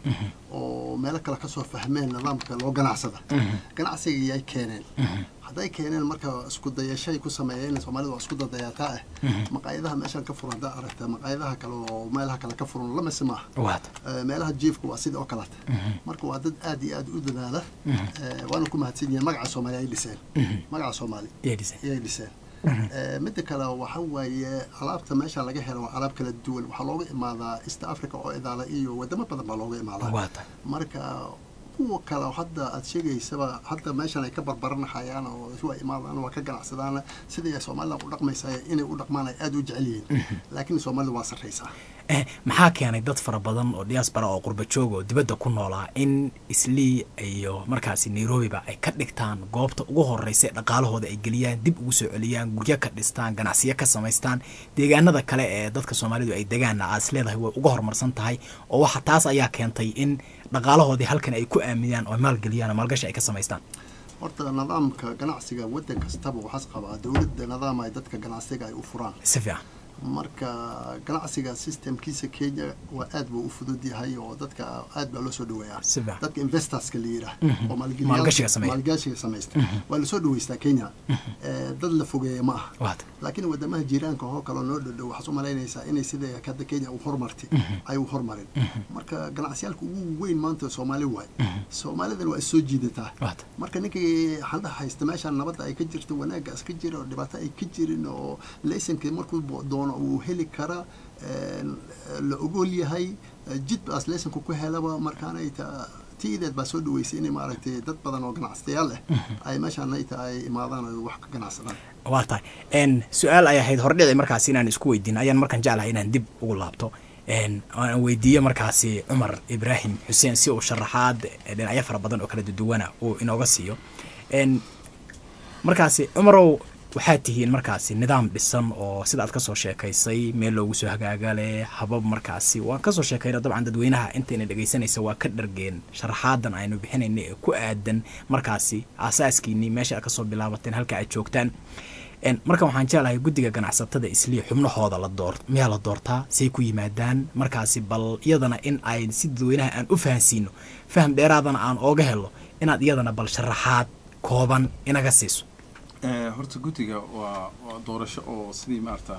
oo meelo kale kasoo fahmeen nidaamka loo ganacsada ganacsiga yay keeneen hadday keeneen marka isku dayashay ku sameeyeen soomaalida waa isku dadayataa ah maqaayadaha meeshaan ka furan haddaa aragta maqaayadaha kale oo meelaha kale ka furan lamase maaha waata Eh, meelaha jiifka waa sida oo kaleta marka waa dad aad iyo aad u dadaala Eh, waana ku mahadsan yihiin magaca soomaali ay dhiseen magaca soomaali yeedhisay ayay dhiseen Eh, midda kale waxa waaye alaabta meesha laga helo waa alaab kala duwan waxaa looga imaadaa east africa oo idaala iyo wadamo badan baa looga imaadaa waata marka kuwa kale oo hadda aad sheegaysaba hadda meeshan ay ka barbaranahayaan oo waa imaadaan waa ka ganacsadaan sidii ay soomaalida u dhaqmaysa inay u dhaqmaan ay aad u jecel yihiin laakiin soomaalida waa sarraysaa Eh, maxaa keenay dad fara badan oo diaspora oo qurba joog oo dibadda ku noolaa in islii iyo markaasi nairobiba ay ka dhigtaan goobta ugu horeysa ee dhaqaalahooda ay geliyaan dib ugu soo celiyaan guryo ka dhistaan ganacsiyo ka samaystaan deegaanada kale ee dadka soomaalidu ay degaanna aad is leedahay way uga horumarsan tahay oo waxa taas ayaa keentay in dhaqaalahoodii halkan ay ku aaminaan oo maalgeliyaan oo maalgashi ay ka samaystaan horta nidaamka ganacsiga waddan kastaba waxaas qabaa dowladda nidaam ay dadka ganacsiga ay u furaan si fiican marka ganacsiga systemkiisa kenya waa aad buu u fudud yahay oo dadka aad baa loo soo dhaweeyaa si fiican dadka investorska la yidhaah oo maalgeliyaal- Maalgashiga sameeya. maalgashiga samaysta waa lasoo dhaweystaa kenya Eh, dad la fogeeya ma aha waata laakiin wadamaha jiiraanka oo kaleo noo dhodhow waxaad u malaynaysaa inay sida hadda kenya u hormartay ay u hormarin marka ganacsiyaalka ugu weyn maanta soomaali waay soomaalidan waa is soo jiidataa waata marka ninkii xandha haysta meeshaan nabadda ay ka jirto wanaaggaas ka jira oo dhibaato ay ka jirin oo laysankii markuu bo- doono uu heli kara een, la ogol yahay eh, jid baas laysanku ku helaba markaanay ta tiideed baa soo dhaweysay inay maaragtay dad badan oo ganacsatayaal ah ay meeshaan ay ta ay imaadaan oo wax ka ganacsadaan waa tahay n su-aal ay ahayd hordhici markaasi inaan isku weydiin ayaan markaan jeclahay inaan dib ugu laabto n aan weydiiye markaasi cumar ibraahim xuseen si uu sharaxaad dhinacyo fara badan oo kala duduwana uu inooga siiyo n markaasi cumarow waxaad tihiin markaasi nidaam dhisan oo sida aad kasoo sheekaysay meel loogu soo hagaagale habab markaasi waan kasoo sheekayna dabcan dadweynaha intayna dhegaysanaysa waa ka dhargeen sharaxaadan aynu bixinayna ee ku aadan markaasi aasaaskiinii meesha aad kasoo bilaabateen halka aad joogtaan En, marka waxaan jeclahay guddiga ganacsatada islii xubnahooda la door miyaa la doortaa say ku yimaadaan markaasi bal iyadana in ay si dadweynaha aan u fahansiino faham dheeraadana aan ooga helo inaad iyadana bal sharaxaad kooban inaga siiso Eh, horta guddiga waa waa doorasho oo sidii maarata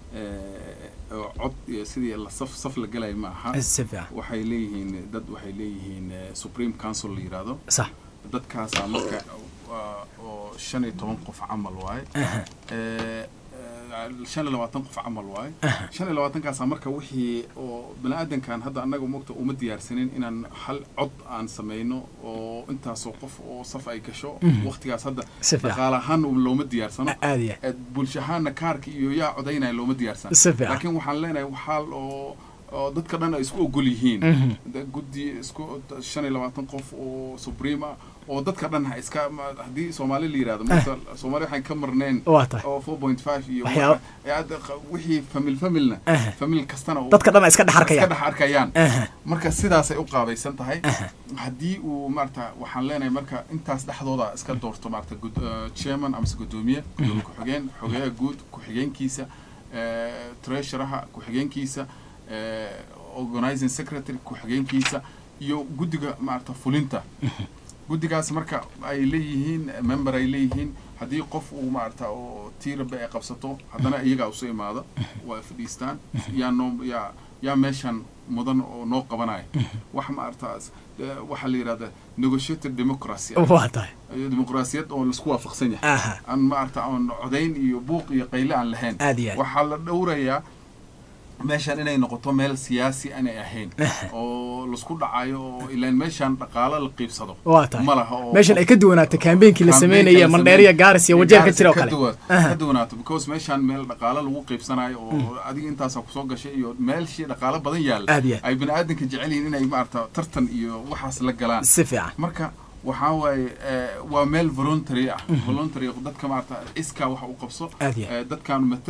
eh, oo cod iyo sidii la saf saf la galaya ma aha si fiican waxay leeyihiin dad waxay leeyihiin eh, supreme council la yidhaahdo sax dadkaasaa marka waa oo shan iyo toban qof camal waaye Aha. Eh, eh, shan iyo labaatan qof camal waaye shan iyo labaatankaasa marka wixii oo bani-aadankan hadda annaga mogta uma diyaarsanin inaan hal cod aan sameyno oo intaasoo qof oo saf ay gasho waqtigaas hadda Si fiican. dhaqaale ahaan looma diyaarsano aad iyo Eh, bulsho ahaanna kaarka iyo yaa codaynaya looma diyaarsan Si fiican. laakiin waxaan leenahay waxaa oo oo dadka dhan ay isku ogol yihiin Mhm. Da- guddi isku shan iyo labaatan qof oo supreme ah oo dadka dhan ha iska ma- haddii soomaali la yidhahdo marka soomaali waxaan ka marneen waa tahay oo four point five iyo Waxyaabo- waxa- ee hadda qa- wixii famil familna Aha. famil kastana uu- dadka dhan ay iska dhex iska arkayaan dhex arkayaan Aha. marka sidaasay u qaabaysan tahay Aha. haddii uu maarata waxaan leenahay marka intaas dhexdooda iska doorto maarata gud- eh, chairman amase guddoomiye gudoomiye ku-xigeen xogeyaha guud ku-xigeenkiisa eh, treasureha ku-xigeenkiisa eh, organizing secretary ku-xigeenkiisa iyo guddiga maarata fulinta guddigaas marka ay leeyihiin member ay leeyihiin haddii qof uu maarata oo tiiraba ay qabsato haddana iyagaa usu imaado waa fadhiistaan yaa noo yaa yaa meeshan mudan oo noo qabanaya wax maarata eh, waxaa la yidhahda negotiated democracy waa tahay iyo dimuqraasiyad oo laisku waafaqsan yahay aha aan maarata aan codayn iyo buuq iyo qayle aan lahayn aad iyo aad waxaa la dhowrayaa meeshan inay noqoto meel siyaasi aanay ahayn oo laisku dhacayo oo ilaan meeshan dhaqaalo la qiibsado waa tahay ma laha oo meeshan ay ka duwanaato kaambeynkii la campaign sameynaya kala mandheeriya sameyn- gaaris iyo wajeer ka jira oo Gaaris kale duwan- Aha. ka duwanaato because meeshan meel dhaqaalo lagu qiibsanayo oo adiga intaasaa kusoo gashay iyo meelshii dhaqaalo badan yaalla aad iyo aad ay bani aadanka jecel yihiin inay maarata tartan iyo waxaas la galaan si fiican marka waxaa waaye eh, waa meel voluntary ah voluntary dadka maarata iskaa waxa u qabso aad iyo aad eh, dadkaan matal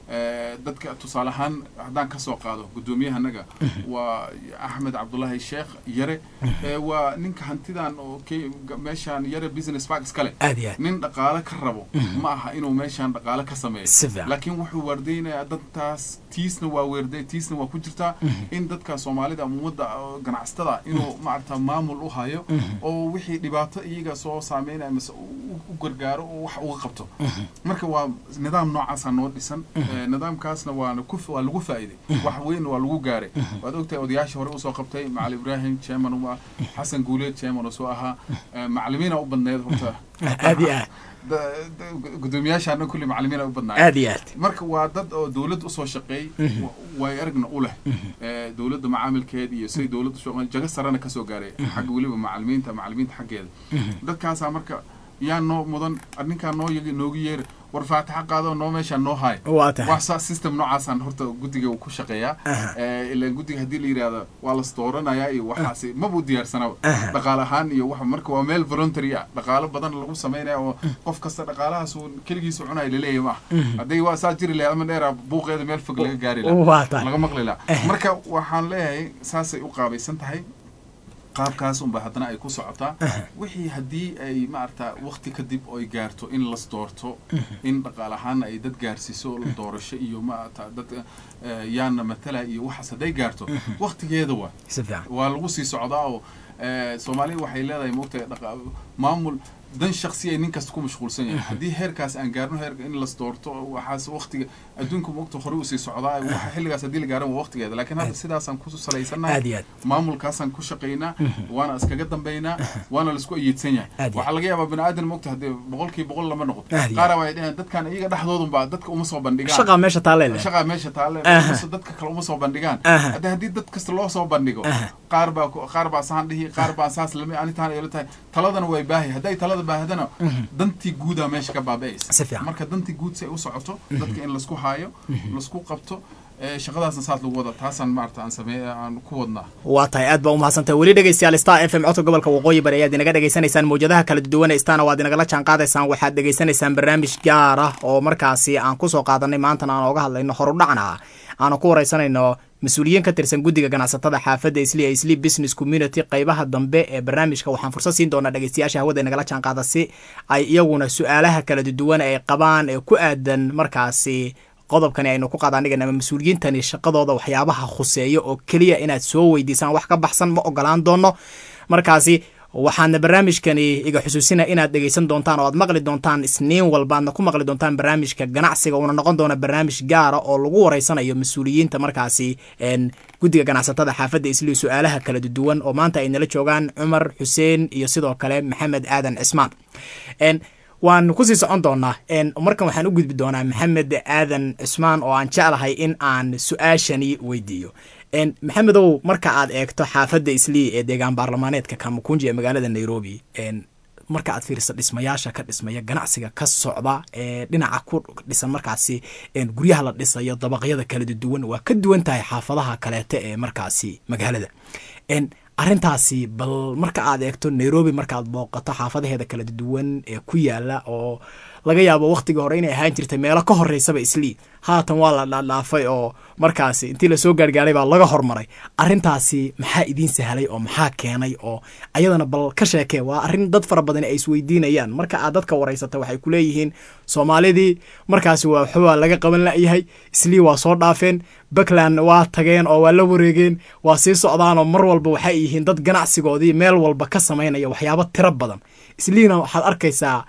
Eh, dadka tusaale ahaan haddaan kasoo qaado gudoomiyahanaga waa axmed cabdulaahi sheekh yare Eh, waa ninka hantidan oo ke- meeshaan yare business park iskale aad iyo aad nin dhaqaale ka rabo ma aha inuu meeshaan dhaqaale ka sameeyo Si fiican. laakiin wuxuu waardeynayaa dadtaas tiisna waa weerday tiisna waa ku jirtaa in dadka soomaalida ama ummadda oo ganacsatada inuu maarata maamul u hayo oo wixii dhibaato iyaga soo saameynaya mise u- u gargaaro oo wax uga qabto marka waa nidaam noocaasa noo dhisan Eh, nidaamkaasna waana ku waa lagu faa'iiday wax weyn waa lagu gaaray waad ogtahay odayaashii hore usoo qabtay macali ibraahim chairman u ah xasan guuleed chairman oo soo ahaa Eh, macalimiina u badneed horta aad iyo aad da- da- gudoomiyaashaana kulli macalimiina u badnaay aad iyo aad marka waa dad oo dawladda usoo shaqeey wa- way aragna u leh Eh, dawladda macaamilkeed iyo siday dawladda usoo jago sarena kasoo gaaray xagga weliba macalimiinta macalimiinta xaggeeda dadkaasaa marka yaa noo mudan arninkaa noo yagi noogu yeeri war faataxa qaado noo meeshaa noo haay waa tahay wax saa system noocaasaan horta guddiga uu ku shaqeeyaa Eh, ilaan guddiga haddii la yidhaahdo waa las dooranayaa iyo waxaasi maba u diyaarsanaba dhaqaale ahaan iyo wax marka waa meel voluntary ah dhaqaalo badan lagu samaynaya oo qof kasta dhaqaalahaas uu keligiisa cunaya laleeyahay ma aha hadday waa saa jiri lahayd ama dheera buuqeeda meel fog laga gaari lahaa waa tahay laga maqli lahaa marka waxaan leeyahay saasay u qaabaysan tahay qaabkaas unba haddana ay ku socotaa wixii haddii ay maarata wakti kadib oy gaarto in las doorto in dhaqaal ahaan ay dad gaarsiiso doorasho iyo maarata dad eh, yaana matala iyo waxaas hadday gaarto waktigeeda waa si fiican waa lagu sii socdaa oo eh, soomaalida waxay leedahay moogtahay dhaqa- maamul dan shaksi ay nin kasta ku mashquulsan yahay haddii heerkaas aan gaarno heerka in las doorto waxaas waktiga adduunka moogta hore usii socdaa waxa xilligaas haddii la gaaran waa waktigeeda laakiin hadda sidaasaan ku salaysanahay aad iyo aad maamulkaasaan ku shaqaynaa waana iskaga dambaynaa waana laisku ayiidsan yahay Aad iyo waxaa laga yaabaa bini aadan moogta haddii boqolkiiba boqol lama noqon Aad iyo qaara waxay dhaheen dadkan iyaga dhexdoodunbaa dadka uma soo bandhigaan shaqaa meesha taalee leh shaqaa meesha taale Aha. mise dadka kale uma soo bandhigaan Aha. hadda haddii dad kasta loo soo bandhigo Aha. qaar baa ku- qaar baa saan dhihi qaar baa saas lami anitaan ay la tahay taladana way baahi hadday talada baahdana dantii guudaa meesha ka Si baaba'aysa fiican. marka dantii guud si ay u socoto dadka in laisku haayo laisku qabto eh, shaqadaasna saas lagu wada taasaan maarata aan sameey aan ku wadnaa waa tahay aad baa umahadsantahay weli dhegeystayaal star f m codka gobolka waqooyi bari ayaad inaga dhegeysanaysaan mawjadaha kala duwan ee stana waad inagala jaan qaadaysaan waxaad dhegeysanaysaan barnaamij gaar ah oo markaasi aan kusoo qaadanay maantana aan ooga hadlayno horudhacna ah aanu ku wareysanayno mas-uuliyiin ka tirsan guddiga ganacsatada xaafadda isli ee isli business community qeybaha dambe ee barnaamijka waxaan fursad siin doonaa dhegeystayaasha hawada inagala jaan qaada si ay iyaguna su-aalaha kala duwan ay qabaan ee ku aadan markaasi qodobkani aynu ku qaadaanigan ama mas-uuliyiintani shaqadooda waxyaabaha khuseeya oo keliya inaad soo weydiisaan wax ka baxsan ma ogolaan doono markaasi waxaadna barnaamijkani iga xusuusina inaad dhegeysan doontaan oo aad maqli doontaan isniin walba aadna ku maqli doontaan barnaamijka ganacsiga uuna noqon doona barnaamij gaara oo lagu wareysanayo mas-uuliyiinta markaasi een, guddiga ganacsatada xaafadda isli su-aalaha kala duwan oo maanta ay nala joogaan cumar xuseen iyo sidoo kale maxamed aadan cismaan Een, waan kusii socon doonaa Een, markan waxaan u gudbi doonaa maxamed aadan cismaan oo aan jeclahay in aan su-aashani weydiiyo Een, maxamedow marka aad eegto xaafadda islii ee deegaan baarlamaaneedka kamakunji ee magaalada nairobi Een, marka aad fiiriso dhismayaasha ka dhismaya ganacsiga ka socda ee dhinaca ku dhisan markaasi een, guryaha la dhisayo dabaqyada kala duwan waa ka duwan tahay xaafadaha kaleete ee markaasi magaalada Een, arrintaasi bal marka aad eegto nairobi markaaad booqato xaafadaheeda kala duwan ee ku yaala oo laga yaabo wakhtigii hore inay ahaan jirtay meelo ka horeysaba islii haatan waa la dhaadhaafay oo markaasi intii lasoo gaargaaray baa laga hormaray arrintaasi maxaa idiin sahlay oo maxaa keenay oo ayadana bal ka sheekee waa arrin dad fara badan ay isweydiinayaan marka aad dadka wareysata waxay ku leeyihiin soomaalidii markaasi waa waxbaa laga qaban la'yahay islii waa soo dhaafeen puntland waa tageen oo waa la wareegeen waa sii socdaan oo mar walba waxay yihiin dad ganacsigoodii meel walba ka samaynaya waxyaabo tiro badan isliina waxaad arkaysaa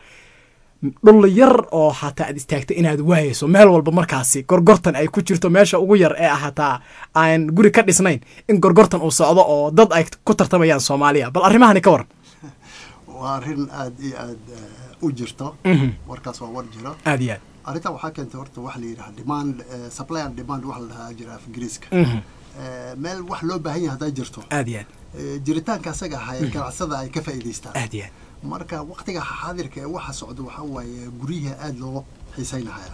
dhul yar oo hataa aad istaagta inaad waayeyso meel walba markaasi gorgortan ay ku jirto meesha ugu yar ee ah hataa aan guri ka dhisnayn in gorgortan uu socdo oo dad ay ku tartamayaan soomaaliya bal arrimahani ka waran waa arrin aada iyo aada u jirto warkaas waa war jiro aad iyo aad arrintaa waxaa keentay horta waxa la yidhaha demand eh, supply and demand waxa la dhahaa jira af ingiriiska Eh, meel wax loo baahan yahay hadday jirto aad iyo aad eh, jiritaanka asaga ahaa ee ganacsada ay ka faa'iidaystaan aad iyo aad marka waqtiga xaadirka ee waxa socda waxaa waaye guryaha aada loo xiisaynahaya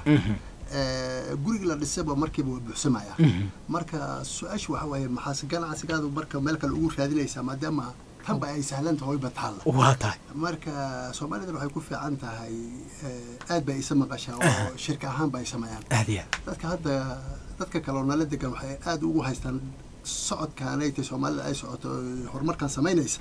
Eh, guriga la dhisayba markiiba waa buuxsamaya marka su-aashu waxa waaye maxaase ganacsigaadu marka meel kale ugu raadinaysaa maadaama tanba ay sahlan tahay ba taalla waa tahay marka soomaalidana waxay ku fiican tahay eh, aad bay isa maqashaa oo shirka ahaan ba ay sameeyaan aad iyo aad dadka hadda dadka kale oo nala degan waxay aad ugu haystaan socodkaanay tay soomaalida ay socoto oy horumarkan samaynaysa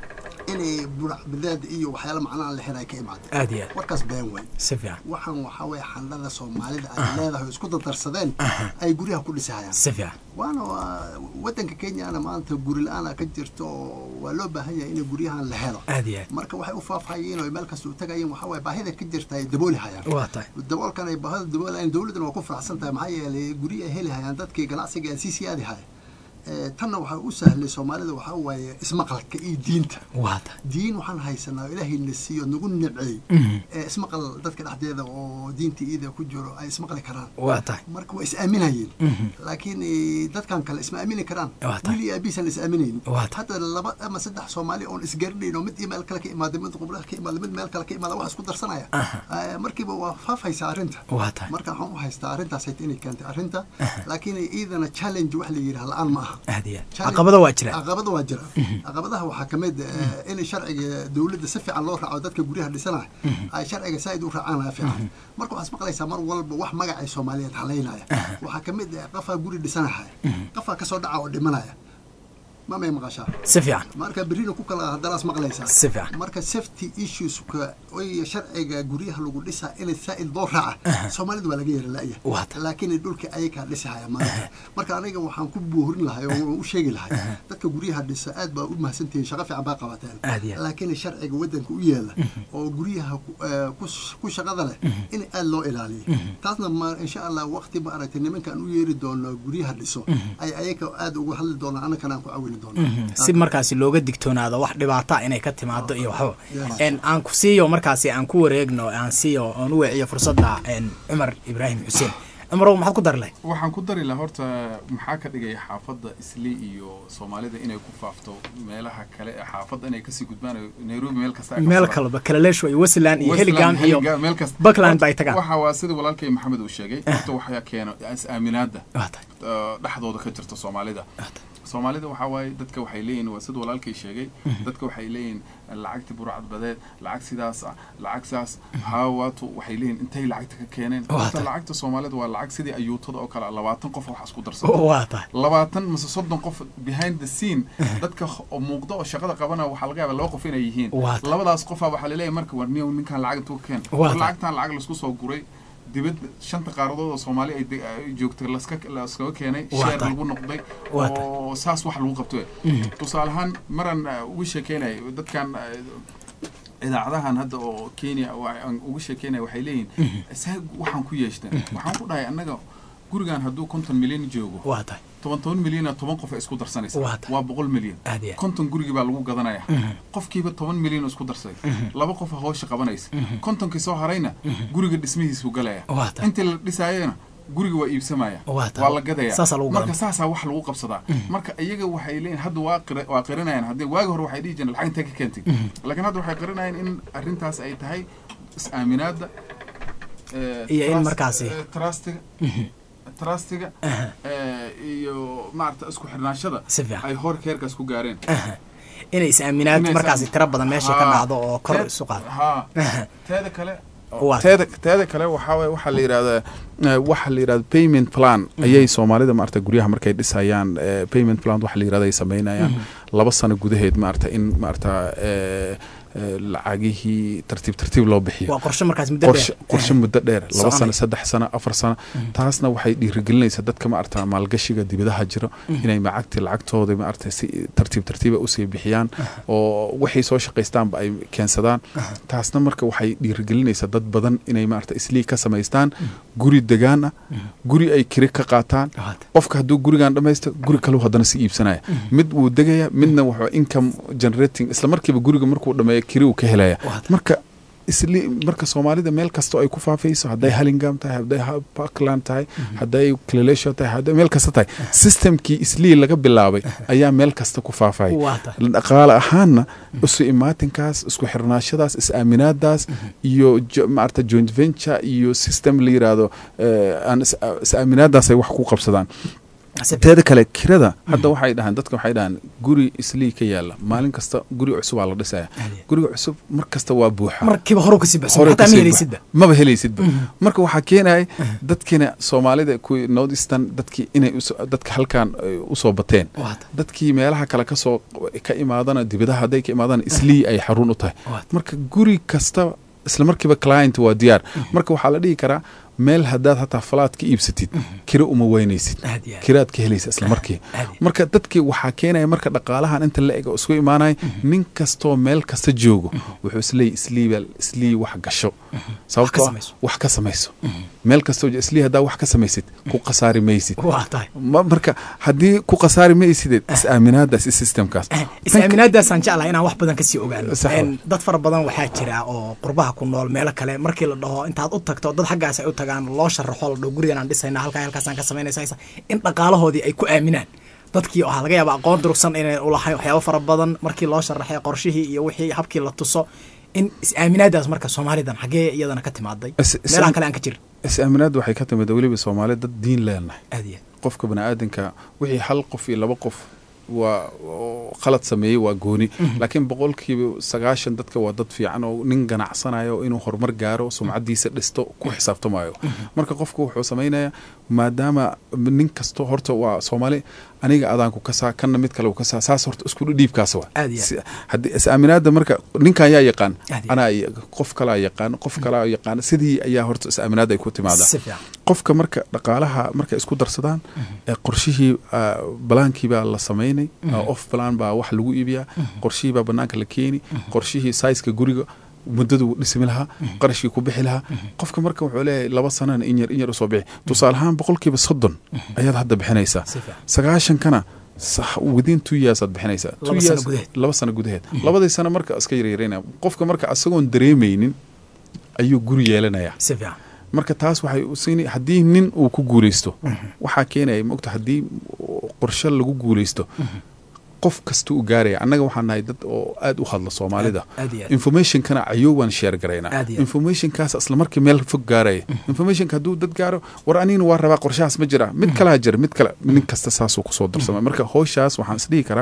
inay buracbideed iyo waxyaala macnaha la xiray ka imaadeen aad iyo aad warkaas been weyn si fiican waxaan waxaa weeye xandhada soomaalida ay leedahay oo isku dardarsadeen ay guryaha ku dhisahayaan si fiican waana waa wadanka kenyana maanta guri la-aana ka jirto oo waa loo baahan yahay in guryahan la helo aad iyo aad marka waxay u faafhayeen oo meel kasta u tagayeen waxaa waye baahida ka jirta ay dabooli hayaan waa tahay daboolkan ay baahida daboolayan dowladdana waa ku faraxsan tahay maxaa yeelay guryo ay heli hayaan dadkii ganacsiga ee sii siyaadi haya Eh, tanna waxaa u sahlay soomaalida waxaa waaye ismaqalka iyo diinta waa tahay diin waxaan haysanaa oo ilaahay na siiyo nagu nimceey Mhm. ee ismaqal dadka dhexdeeda oo diinta iida ku jiro ay ismaqli karaan waa tahay marka waa is aaminayeen Mhm. laakiin eh, dadkan kale isma aamini karaan Waa tahay. wiil iyo aabihiisan is aaminaynin Waa tahay. hadda laba ama saddex soomaali oon isgaranayn oo mid iyo meel kale ka imaaday mid qublaha ka imaaday mid meel kale ka imaada wax isku darsanaya Aha. Eh, markiiba waa faafaysa arrinta waa tahay marka waxaan u haystaa arrintaas hayta inay keentay arrinta laakiin iidana challenge wax la yidhaha la-aan ma aha aad iyo aad Challenge- caqabada waa jira caqabada waa jira caqabadaha waxaa ka mid eh, in sharciga dowladda si fiican loo raaco dadka guryaha dhisanaya ay sharciga saaid u raacaan fiican marka waxaad maqlaysaa mar walba wax magacay soomaaliyeed halaynaya waxaa ka mid ah qafaa guri dhisanahaya qafaa kasoo dhaca oo dhimanaya ma may maqashaa si fiican marka berrina ku kala haddanaas maqlaysaa si fiican marka safety issueska iyo sharciga guryaha lagu dhisaa in saa'id loo raaca soomaalida waa laga yara la'ya Waa tahay. laakiin dhulka ayakaa dhisahaya maanta marka aniga waxaan ku boorin lahay oo waan u sheegi lahay dadka guryaha dhisa aad baa u mahadsantihiin shaqo fiican baa qabateen Aad iyo aad. laakiin sharciga wadanka u yeela oo guryaha ku- eh, ku- ku shaqada leh in aad loo ilaaliyo taasna ma insha allah waqti ma aragtay nimankaan u yeeri doono guryaha dhiso ay ayaga aad uga hadli doonaan annagana aan ku caawini doono si markaasi looga digtoonaado wax dhibaata inay ka timaado iyo waxba Yes. En, aan ku siiyo markaasi aan ku wareegno aan siiyo aan u weeciyo fursadda en, cumar ibraahim xuseen cumarow maxaad ku dari lahayd waxaan ku dari lahaa horta maxaa ka dhigaya xaafadda isli iyo soomaalida inay ku faafto meelaha kale ee xaafadda inay kasii gudbaan oo nairobi meel kasta ay ka meel socdaan. kaleba kalaleesho iyo westland iyo Westland, heligam iyo Heliga, meel kasta Buckland ba ay tagaan. waxa waa sida walaalkay maxamed uu sheegay horta waxaa keeno is-aaminaada waa tahay uh, dhexdooda ka jirta soomaalida soomaalida waxaa waaye dadka waxay leeyihin waa sida walaalkay sheegay dadka waxay leeyihin lacagti burcad badeed lacag sidaas ah lacag saas haawaatu waxay leeyihin intay lacagta ka keeneen Waa horta tahay. lacagta soomaalida waa lacag sidii ayuutada oo kale ah, labaatan qof wax isku darsada waa tahay labaatan mise soddon qof behind the scene dadka h- oo muuqda oo shaqada qabana waxaa laga yaaba laba qof inay yihiin Waa tahay. labadaas qofaa waxaa laleeyahay marka war niyow ninkaan lacag intuu ka keen Waa war tahay. lacagtaan lacag laisku soo guray dibad shanta qaaradood oo soomaali ay de- ay joogtay laska laskaga keenay Waa sheer tahay. lagu noqday Waa tahay. oo saas wax lagu qabto tusaale ahaan maran uh, uga sheekeynay dadkan uh, idaacadahan hadda oo kenya oo aan uga sheekeynaya waxay leeyihin saa waxaan ku yeeshteen waxaan ku dhahay annaga gurigan hadduu konton milyan joogo waa tahay toban toban milyana toban qof ay isku darsanaysa Waa tahay. waa boqol milyan aad iyo aad. konton gurigii baa lagu gadanaya qofkiiba toban milyan oo isku darsaday laba qofa hawsha qabanaysa kontonkii soo harayna guriga dhismihiisuu galaya Waa tahay. intii la dhisaayana guriga waa iibsamaya Waa tahay. waa la gadaya Saasaa lagu marka gadan. saasaa wax lagu qabsadaa marka iyaga waxay leeyihin hadda waa qira- waa qiranayaan haddii waagi hore waxay dhihi jireen lacag intee ka keentay laakiin hadda waxay qiranayaan in arrintaas ay tahay is-aaminaada eh, Iyo in trust- markaasi- eh, trustiga trustiga eh, iyo maarata isku xirnaanshada Si fiican. ay hor keerkaas ku gaareen inay is-aaminaad Inay markaasi is-aamin- tiro badan meesha ka Haa. dhacdo oo kor Teed- isu qaado haa teeda kale Waa. teeda teeda kale waxaa waye waxaa la yidhahdaa eh, waxaa la yidhahda payment plan ayay soomaalida maarata guryaha markay dhisayaan eh, payment plan waxa la yidhahda ay samaynayaan laba sano gudaheed maarata in maarata eh, eh, lacagihii tartiib tartiib loo bixiyo waa qorshe markaas muddo qorshe dheer qorshe muddo dheer laba Soconaya. sano saddex sano afar sano taasna waxay dhiirigelinaysaa dadka maarata maalgashiga dibadaha jiro inay macagti lacagtooda maarata si tartiib tartiiba usii bixiyaan oo waxay soo shaqaystaanba ay keensadaan taasna marka waxay dhiirigelinaysaa dad badan inay maarata islii ka samaystaan guri degaan ah guri ay kiri ka qaataan Waa tahay. qofka hadduu gurigan dhamaysto guri kaleu haddana si iibsanaya mid wuu degaya midna wuxuu income generating isla markiiba guriga markuu dhameeyo kiri uu ka helaya Waa tahay. marka isli marka soomaalida meel kastoo ay ku faafayso hadday halingam tahay hadday ha- parkland tahay hadday clalesho tahay hadday meel kasta tahay systemkii islii laga bilaabay ayaa meel kasta ku faafaya waa tahay dhaqaale ahaanna isu imaatinkaas isku xirnaashadaas is-aaminaadaas iyo jo- maarata joint venture iyo system la yiraahdo eh, aan is- is-aaminaadaas ay wax ku qabsadaan teeda kale kirada hadda waxay dhahaan dadka waxay dhahaan guri islii ka yaala maalin kasta guri cusub aa la dhisaya guriga cusub mar kasta waa buuxa markiiba horu kasii baxsan Hore xataa ma kasii helaysidba ba- maba helaysidba marka waxaa keenaya dadkina soomaalida kuwii north eastern dadkii inay uso- dadka halkan ay usoo bateen Waata. dadkii meelaha kale kasoo ka imaadana dibadaha hadday ka imaadana islii ay xarun u tahay Waata. marka guri kasta isla markiiba client waa diyaar marka waxaa la dhihi karaa meel haddaad hataa falaad ka iibsatid kiro uma weynaysid Aad iyo aad. kiraad ka helaysa isla markii aad iyo marka dadkii waxaa keenaya marka dhaqaalahan inta la eg oo isku imaanaya nin kastoo meel kasta joogo wuxuu isleey isliibal islii wax gasho sababtoo ah samayso. wax ka samayso meel kastoo jo- islii haddaa wax ka samaysid ku khasaari maysid waa tahay Ma- marka haddii ku khasaari maysideed is-aaminaadaas i systemkaas is-aaminaadaasaan jeclahay inaan wax badan kasii ogaano Sax Een, waay. dad fara badan waxaa jira oo qurbaha ku nool meelo kale markii la dhaho intaad u tagto dad xaggaas ay u tagaan loo sharaxo la dhaho gurigan aan dhisayna halkaa halkaasaan ka samaynaysa in dhaqaalahoodii ay ku aaminaan dadkii waxaa laga yaabaa aqoon durugsan inay ulahayn waxyaabo fara badan markii loo sharaxay qorshihii iyo wixii habkii la tuso in is-aaminaadaas marka soomaalidan xaggee iyadana ka timaaday Is- is- meelaha kale aan ka jirin is-aaminaadda waxay ka timid weliba soomaali dad diin leenahay aad iyo aad. qofka baniaadanka wixii hal qof iyo laba qof waa oo khalad sameeyey waa gooni laakiin boqolkiiba sagaashan dadka waa dad fiican oo nin ganacsanayo oo inuu horumar gaaro sumcadiisa dhisto ku xisaabtamayo marka qofku wuxuu samaynayaa maadaama nin kasto horta waa soomaali aniga adaanku kasaa kanna mid kale u kasaa saas horta isku dhiibkaas waa Aad iyo aad. Si- haddii is-aaminaada marka ninkan yaa yaqaan Aad iyo anaa ya- qof kalaa yaqaan qof kalaa yaqaan sidii ayaa horta is-aaminaada ay ku timaadaa si fiican qofka marka dhaqaalaha markay isku darsadaan ee qorshihii ah, balaankii baa la samaynay ah, off balan baa wax lagu iibiyaa qorshihii baa banaanka la keeni qorshihii saiska guriga muddadu dhismi lahaa qarashkii ku bixi lahaa qofka marka wuxuu leeyahay laba sanana in yar in yar usoo bixi tusaale ahaan boqolkiiba soddon ayaad hadda bixinaysaa Si fiican. sagaashankana sax- within two years aad bixinaysaa Two Laba sano years- gudaheed. laba sano gudaheed labadii sano marka iska yaryareynaya qofka marka asagoon dareemaynin ayuu guri yeelanayaa si fiican marka taas waxay u siin haddii nin uu ku guulaysto waxaa keenaya mogta haddii qorshe lagu guulaysto qof kasta uu gaaraya annaga waxaan nahay dad oo aad u hadla soomaalida aad iyo aad. informationkana ayowaan sheer garaynaa Aad iyo aad. informationkaas isla markii meel fog gaaraya informationka hadduu dad gaaro war anigana waa rabaa qorshahaas ma jira mid kalaa jira mid kale nin kasta saasuu kusoo darsama marka howshaas waxaan isdhihi karaa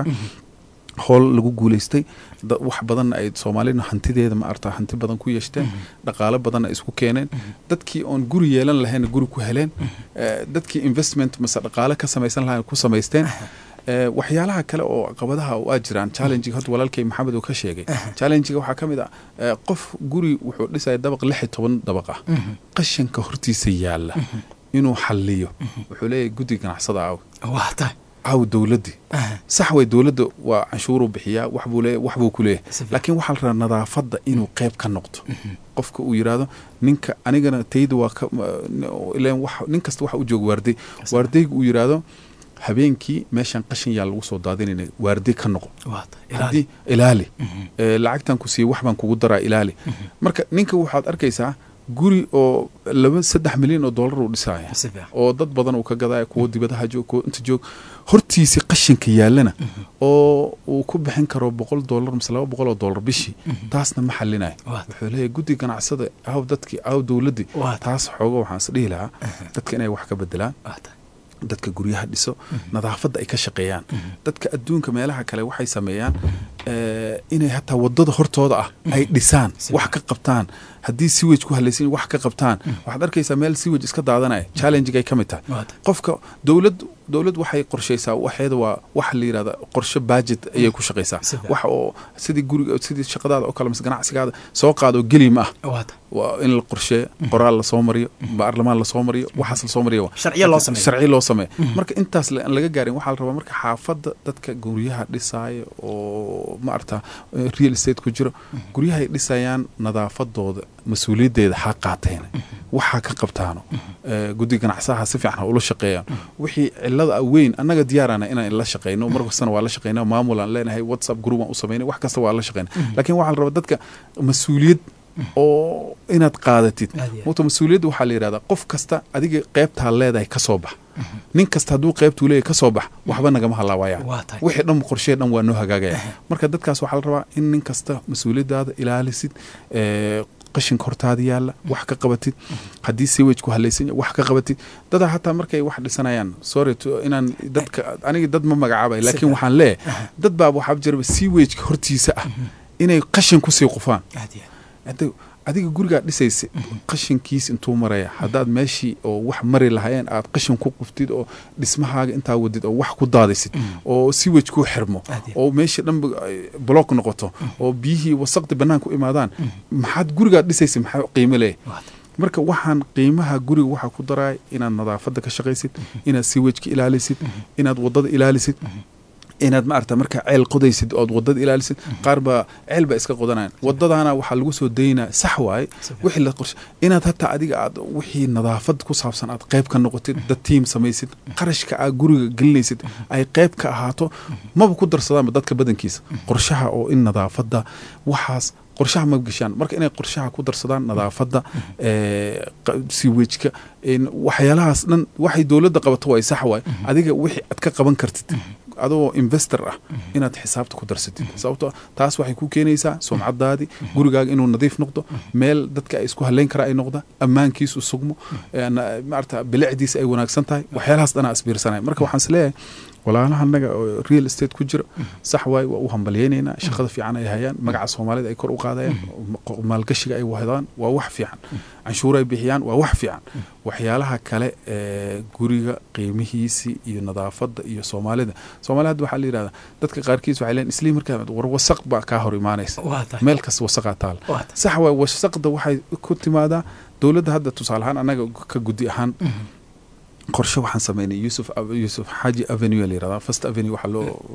howl lagu guulaystay da- wax badan ay soomaalina hantideeda ma arta hanti badan ku yeeshteen dhaqaalo badan ay isku keeneen dadkii oon guri yeelan lahayn guri ku heleen eh, dadkii investment mase dhaqaale ka samaysan lahayn ku samaysteen Eh, waxyaalaha kale oo caqabadaha oo aa jiraan challengiga horta walaalkay maxamed uu ka sheegay challengiga waxaa ka mid ah eh, qof guri wuxuu dhisaya dabaq lix iyo toban dabaq ah qashanka hortiisa yaalla inuu xalliyo wuxuu leeyahay guddi ganacsada aaw waa tahay aaw dowladdii sax way dowladda waa canshuuruu bixiyaa wax buu leeyahay wax buu ku Si leeyahay fiican. laakiin waxaa la rabaa nadaafadda inuu qayb ka noqdo qofka uu yidhaahdo ninka anigana tayda waa ka ileen wax nin kasta waxa u jooga waarday waardayga uu yidhaahdo habeenkii meeshan qashin yaa lagu soo daadinayna waarday ka noqo waa tahay ilaali. haddii ilaali Eh, lacagtan ku siiye wax baan kugu daraa ilaali marka ninka waxaad arkaysaa guri oo laba saddex milyan oo dollar uu dhisaya si fiican oo dad badan uu ka gadaya kuwo dibadaha joog kuwo inta joog hortiisi qashinka yaallana oo uu ku bixin karo boqol dollar mise laba boqol oo dollar bishii taasna ma xalinayo Waa. wuxuu leeyahay guddi ganacsada aw dadkii aw dowladdii Waa. taas xooga waxaan is dhihi lahaa dadka inay wax ka bedelaan waa tahay dadka guryaha dhiso nadaafadda ay ka shaqeeyaan dadka adduunka meelaha kale waxay sameeyaan eh, inay hataa wadada hortooda ah ay dhisaan Si wax ka qabtaan haddii siwage ku halaysan wax ka qabtaan waxaad arkaysaa meel siwage iska daadanaya challengigay ka mid tahay waa tahay qofka dowlad dowlad waxay qorshaysaa waxeeda waa waxa la yidhahda qorshe budget ayay ku shaqaysaa Si fiican. wax oo sidii guriga sidii shaqadaada oo kale mise ganacsigaada soo qaado geli ma ah waa tahay waa in la qorsheeyo qoraal lasoo mariyo baarlamaan lasoo mariyo waxaas lasoo mariyo waa. Sharciyo loo sameeyo. sharci loo sameeyo marka intaas la- aan laga gaarin waxaa la rabaa marka xaafadda dadka guryaha dhisaayo oo ma arta eh, real estate ku jiro guryahay dhisayaan nadaafadooda mas-uuliyaddeeda ha qaateen waxaa ka qabtaano Eh, guddi ganacsaha si fiican ha ula shaqeeyaan wixii cilada ah weyn annaga diyaarana inaan la shaqeyno mar kastana waa la shaqeynaa maamul aan leenahay whatsapp group aan u sameynay wax kasta waa la shaqeyna laakiin waxaa la rabaa dadka mas-uuliyad oo inaad qaadatid Aad iyo aad. wata mas-uuliyadda waxaa la yidhahdaa qof kasta adiga qeybtaa leedahay ka soo bax nin kasta hadduu qeybtuu leeyahay ka soo bax waxba nagama halaawayaan Waa tahay. wixii dhan qorshee dhan waa noo hagaagaya marka dadkaas waxaa la rabaa in nin kasta mas-uuliyaddaada ilaalisid eh, qashinka hortaada yaalla wax ka qabatid haddii sewajku halaysan yahay wax ka qabatid dadaa hataa markay wax dhisanayaan sorry to inaan dadka aniga dad ma magacaabay laakiin waxaan leeyahay dad baa waxaa jiraba sewajka hortiisa ah inay qashin kusii qufaan aad iyo aad. Hadda adiga gurigaa dhisaysa qashinkiis intuu maraya haddaad meeshii oo wax mari lahayeen aad qashin ku quftid oo dhismahaaga intaa wadid oo wax ku daadisid oo siwej ku xirmo Aad iyo oo meeshii dhanba ay block noqoto oo biyihii wasaqdi banaanka u imaadaan maxaad gurigaad dhisaysa maxaa qiimo leeyahay Waad. marka waxaan qiimaha guriga waxaa ku daraya inaad nadaafadda ka shaqaysid inaad siwejka ilaalisid inaad wadada ilaalisid inaad maarata markaa ceel qodaysid ood wadada ilaalisid qaar baa ceel baa iska qodanayaan wadadana waxaa lagu soo daynaa sax waaye wixii la qorshe inaad hataa adiga aad wixii nadaafad ku saabsan aad qayb ka noqotid dad tiim samaysid qarashka aad guriga gelinaysid ay qayb ka ahaato maba ku darsadaanba dadka badankiisa qorshaha oo in nadaafadda waxaas qorshaha ma gashaan marka inay qorshaha ku darsadaan nadaafadda siwejka waxyaalahaas dhan waxay dowladda qabato way sax waay adiga wixii aad ka qaban kartid adoo investor ah inaad xisaabta ku darsatid sababto taas waxay ku keenaysaa sumcadaadii gurigaaga inuu nadiif noqdo meel dadka ay isku haleyn karaa ay noqda ammaankiisu sugmo maarata bilicdiisa ay wanaagsan tahay waxyaalahaas dhanaa isbiirsanaya marka waxaan is leeyahay walaalaha annaga oo real estate ku jira sax waay waa u hambalyeynaynaa shaqada fiican ay hayaan magaca soomaalida ay kor u qaadayaan maalgashiga ay wahdaan waa wax fiican canshuur ay bixiyaan waa wax fiican waxyaalaha kale ee guriga qiimihiisii iyo nadaafadda iyo soomaalida soomaalida hadda waxaa la yidhahdaa dadka qaarkiis waxay leen islii markaa war wasaq baa kaa hor imaanaysa meel kasta wasaqaa taal sax waay wasaqda waxay ku timaadaa dowladda hadda tusaale ahaan annaga ka guddi ahaan qorshe waxaan sameynay yusuf yusuf xaaji avenue la yirahdaa first avenue waxaa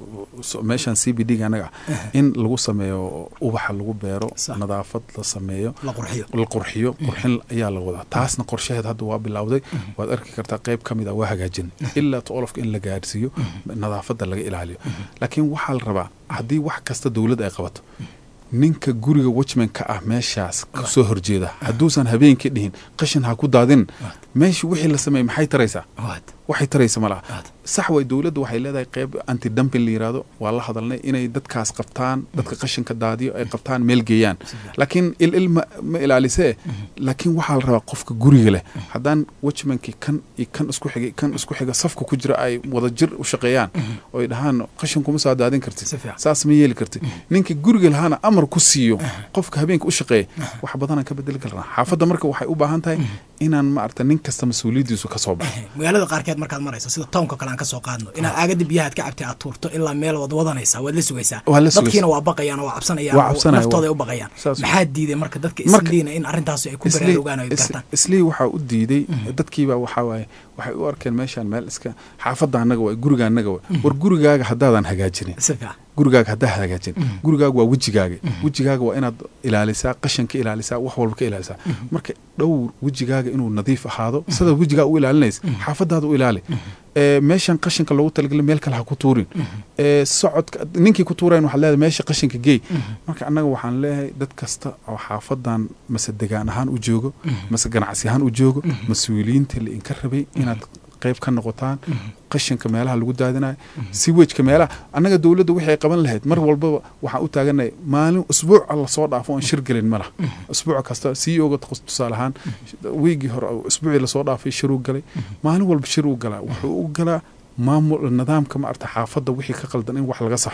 loo meeshan c b d ga anaga ah in lagu sameeyo ubaxa lagu beero nadaafad la sameeyo la qurxiyo qurxin ayaa la wadaa taasna qorshaheed hadda waa bilowday waad arki kartaa qayb ka mid a waa hagaajin ilaa toolofka in la gaarsiiyo nadaafadda laga ilaaliyo laakiin waxaa la rabaa haddii wax kasta dowladda ay qabato ninka guriga watchmanka ah meeshaas kusoo horjeeda hadduusan habeenkii dhihin qashin ha ku daadin meeshii wixii la sameeyey maxay taraysaa waxay taraysa ma laha sax way dowladda waxay leedahay qeyb anti dumping la yirahdo waa la hadalnay inay dadkaas qabtaan dadka qashinka daadiyo ay qabtaan meel geeyaan laakiin il il ma, ma ilaalisee laakiin waxaa la rabaa qofka guriga leh haddaan watchmankii kan iyo kan isku xigay kan isku xiga safka ku jira ay wada jir u shaqeeyaan oo ay dhahaan qashin kuma soo daadin kartid saas ma yeeli kartid ninka guriga lahaana amar ku siiyo qofka habeenka u shaqeeya wax badanaan ka bedeli karnaa xaafadda marka waxay u baahan tahay inaan maarata nin kasta mas-uuliyaddiisu ka soo baxo magaalada qaarkeed markaad marayso sida townka kale aan ka soo qaadno inaad aagada biyahaad ka cabtay aad tuurto ilaa meel wad wadanaysaa waad la sugaysaa dadkiina waa baqayaan oo waa cabsanayaan naftooda ay u baqayaan maxaa diiday marka dadka isliina in arrintaas ay ku baraarugaan ay gartaan islii waxaa u diiday dadkiiba waxaa waaye waxay u arkeen meeshaan meel iska xaafadda annaga waay guriga annaga waay war gurigaaga haddaadan hagaajinin gurigaaga haddaa hagaajin gurigaaga waa wejigaaga wejigaaga waa inaad ilaalisaa qashanka ilaalisaa wax walba ka ilaalisaa marka dhowr wejigaaga inuu nadiif ahaado sidaad wejigaaga u ilaalinaysa xaafadaada u ilaali meeshan qashinka loogu talagalay meel kale ha ku tuurin socodka ninkii ku tuurayn waxaad leedahay meesha qashinka geey marka annaga waxaan leeyahay dad kasta oo xaafadan mase degaan ahaan u joogo mase ganacsi ahaan u joogo mas-uuliyiinta la inka rabay inaad qayb ka noqotaan qashinka meelaha lagu daadinayo siwejka meelaha annaga dowladda wixii ay qaban lahayd mar walbaba waxaan u taaganay maalin usbuuc alla soo dhaafo oon shir gelin ma laha usbuuc kasta c o ga tusaale ahaan wiigii hore usbuucii lasoo dhaafay shiruu galay maalin walba shir uu galaa wuxuu u galaa maamul nidaamka maarata xaafadda wixii ka qaldan in wax laga saxo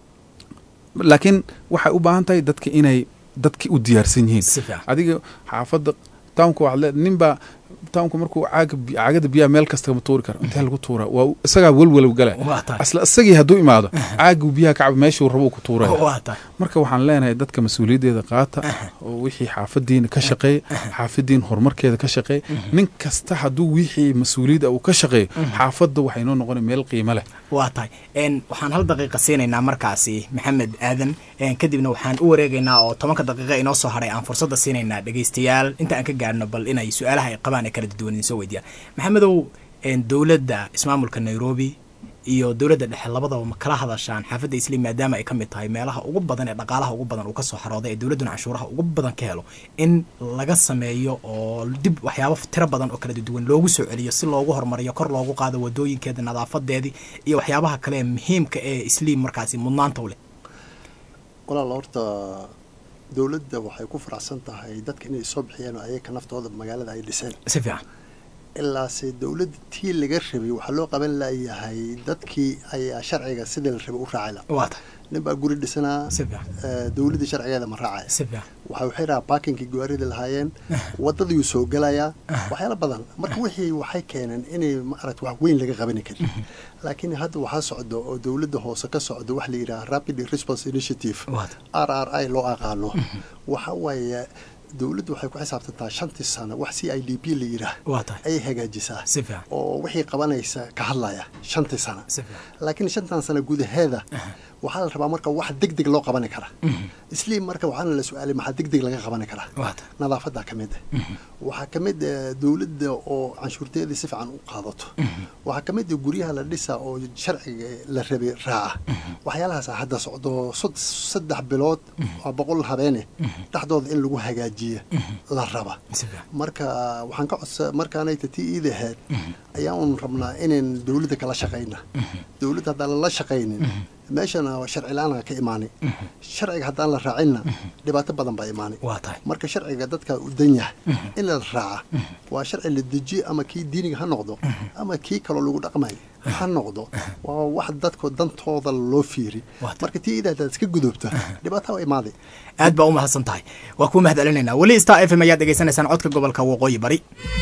laakiin waxay u baahan tahay dadka inay dadki u diyaarsan yihiin adiga xaafadda townka waxaad leedahay nin baa townka markuu caaga caagada biyaha meel kasta ma tuuri karo intee lagu tuuraa waa isagaa welwalow gala asla isagii hadduu imaado caaguu biyaha kacaba meeshuu rabo ku tuuraya marka waxaan leenahay dadka mas-uuliyaddeeda qaata oo wixii xaafadiina ka shaqeeya xaafadiin horumarkeeda ka shaqeeya nin kasta hadduu wixii mas-uuliyadda uu ka shaqeeyo xaafadda waxay noo noqona meel qiimo leh waa tahay waxaan hal daqiiqa siinaynaa markaasi maxamed aadan kadibna waxaan u wareegaynaa oo tobanka daqiiqa inoo soo hadhay aan fursadda siinaynaa dhegeystayaal inta aan ka gaarno bal inay su-aalaha ay qabaan ee kala duwan idin soo weydiyaan maxamedow dowladda ismaamulka nairobi iyo dowladda dhexe labadaba ma kala hadashaan xaafadda isliim maadaama ay ka mid tahay meelaha ugu badan ee dhaqaalaha ugu badan uu ka soo xarooday ee dowladduna canshuuraha ugu badan ka helo in laga sameeyo oo dib waxyaabo tiro badan oo kala duwan loogu soo celiyo si loogu horumariyo kor loogu qaado wadooyinkeeda nadaafadeedii iyo waxyaabaha kale ee muhiimka ee isliim markaasi mudnaanta u leh walaal horta dowladda waxay ku faraxsan tahay dadka inay soo bixiyeen oo ayaga naftooda magaalada ay dhiseen si fiican ilaase dowladda tii laga rabay waxaa loo qaban layahay dadkii ayaa sharciga sidii la rabay u raacayla waa tahay nin baa guri dhisanaa si fiican eh, dowladda sharcigeeda ma raacaya si fiican waxa waxay rahaa baakinkii gawaarida lahaayeen wadadiyuu soo gelayaa waxyaala badan marka wixii waxay keeneen inay maaragta wax weyn laga qabani karin laakiin hadda waxaa socdo oo dowladda hoose ka socdo wax la yidhaha rapid response initiative waa tahay r r i loo aqaano waxa waaye dowladdu waxay ku xisaabtantaa shantii sano wax c i d p la yidhaah waa tahay ayay hagaajisaa si fiican oo wixii qabanaysa ka hadlaya shantii sano si fiican laakiin shantan sano gudaheeda waxaa la rabaa marka wax deg deg loo qabani karaa isliim marka waxaana la su-aalay maxaa deg deg laga qabani karaa waa tahay nadaafadaa ka mid ah waxaa ka mid ah dowladda oo canshuurteedii si fiican u qaadato waxaa ka mid ah guryaha la dhisa oo sharciga la rabay raaca waxyaalahaasa hadda socdo sod- saddex bilood waa boqol habeene dhexdooda in lagu hagaajiyo la raba si fiican marka waxaan ka codsa markaanayta tii iida ahayd ayaan rabnaa inayn dowladda kala shaqayna dowladda haddaan lala shaqaynin meeshana sharci la-aan ka imaanay sharciga haddaan la raacinna dhibaato badan baa imaanay waa tahay marka sharciga dadka u dan yahay in la raaca waa sharci la dejiyo ama kii diiniga ha noqdo ama kii kaloo lagu dhaqmayo ha noqdo waa wax dadko dantooda loo fiiri Waa tahay. marka tii iida haddaad iska gudubto dhibaato waa imaaday aad baa u mahadsan tahay waa kuu mahad celinaynaa weli star f m ayaad dhegaysanaysaan codka gobolka waqooyi bari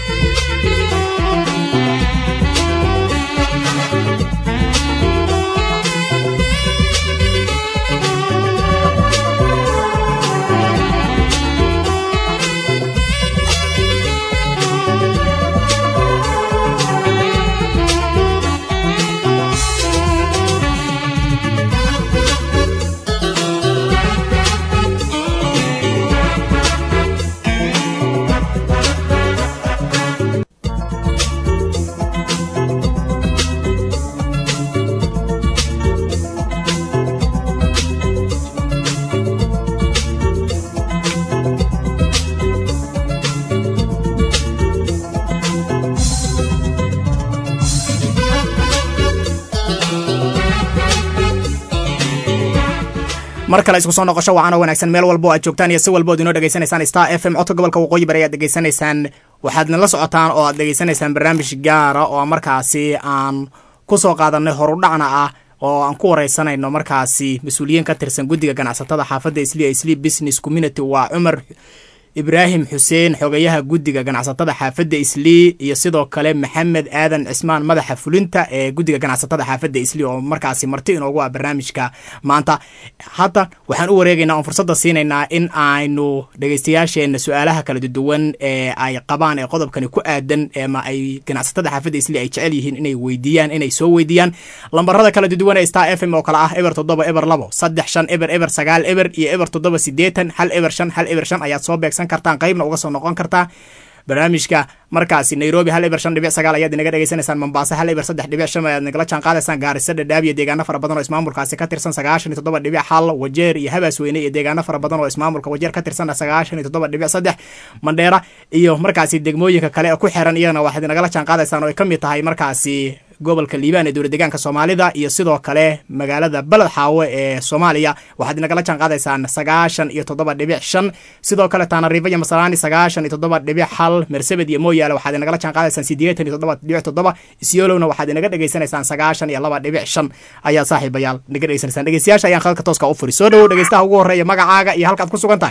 mar kale isku soo noqosho wacan oo wanaagsan meel walbo aad joogtaan iyo si walbo ad inoo dhegaysanaysaan star f m codka gobolka waqooyi bari ayaad dhegaysanaysaan waxaad nala socotaan oo aad dhegaysanaysaan barnaamij gaara oo markaasi aan ku soo qaadanay horudhacna ah oo aan ku wareysanayno markaasi mas-uuliyiin ka tirsan guddiga ganacsatada xaafadda islia isli business community waa cumar ibraahim xuseen xogayaha guddiga ganacsatada xaafadda islii iyo sidoo kale maxamed aadan cismaan madaxa fulinta ee guddiga ganacsatada xaafadda islii oo markaasi marti inoogu ah barnaamijka maanta hadda waxaan u wareegaynaa oon fursadda siinaynaa in aynu dhegeystayaasheenna su-aalaha kala duwan ee ay qabaan ee qodobkani ku aadan ama ay ganacsatada xaafadda islii ay jecel yihiin inay weydiiyaan inay soo weydiiyaan lambarada kala duwan ee star f m oo kale ah eber toddoba eber labo saddex shan eber eber sagaal eber iyo eber toddoba sideetan hal eber shan hal eber shan ayaad soo beegsan kartaan qaybna uga soo noqon kartaa barnaamijka markaasi nairobi hal eber shan dhibic sagaal ayaad inaga dhegeysanaysaan mombaaso hal eber saddex dhibic shan ayaad nagala jaan qaadaysaan gaarisa dhadhaab iyo deegaano fara badan oo ismaamulkaasi ka tirsan sagaashan iyo toddoba dhibic hal wajeer iyo habaasweyne iyo deegaano fara badan oo ismaamulka wajeer ka tirsan sagaashan iyo toddoba dhibic saddex mandheera iyo markaasi degmooyinka kale ee ku xiran iyagana waxaad inagala jaan qaadaysaan oo ay ka mid tahay markaasi gobolka liibaan ee dowlad deegaanka soomaalida iyo sidoo kale magaalada beled xaawe ee soomaaliya waxaad inagala jaan qaadaysaan sagaashan iyo toddoba dhibic shan sidoo kale taanariifa iyo masalaani sagaashan iyo toddoba dhibic hal mersabed iyo mooyaale waxaad inagala jaan qaadaysaan siddeetan iyo toddoba dhibic toddoba isyolowna waxaad inaga dhegeysanaysaan sagaashan iyo laba dhibic shan ayaa saaxiibayaal naga dhegeysanaysaan dhegeystayaasha ayaan khadka tooska u furi soo dhowow dhegeystaha ugu horreeya magacaaga iyo halkaad ku sugan tahay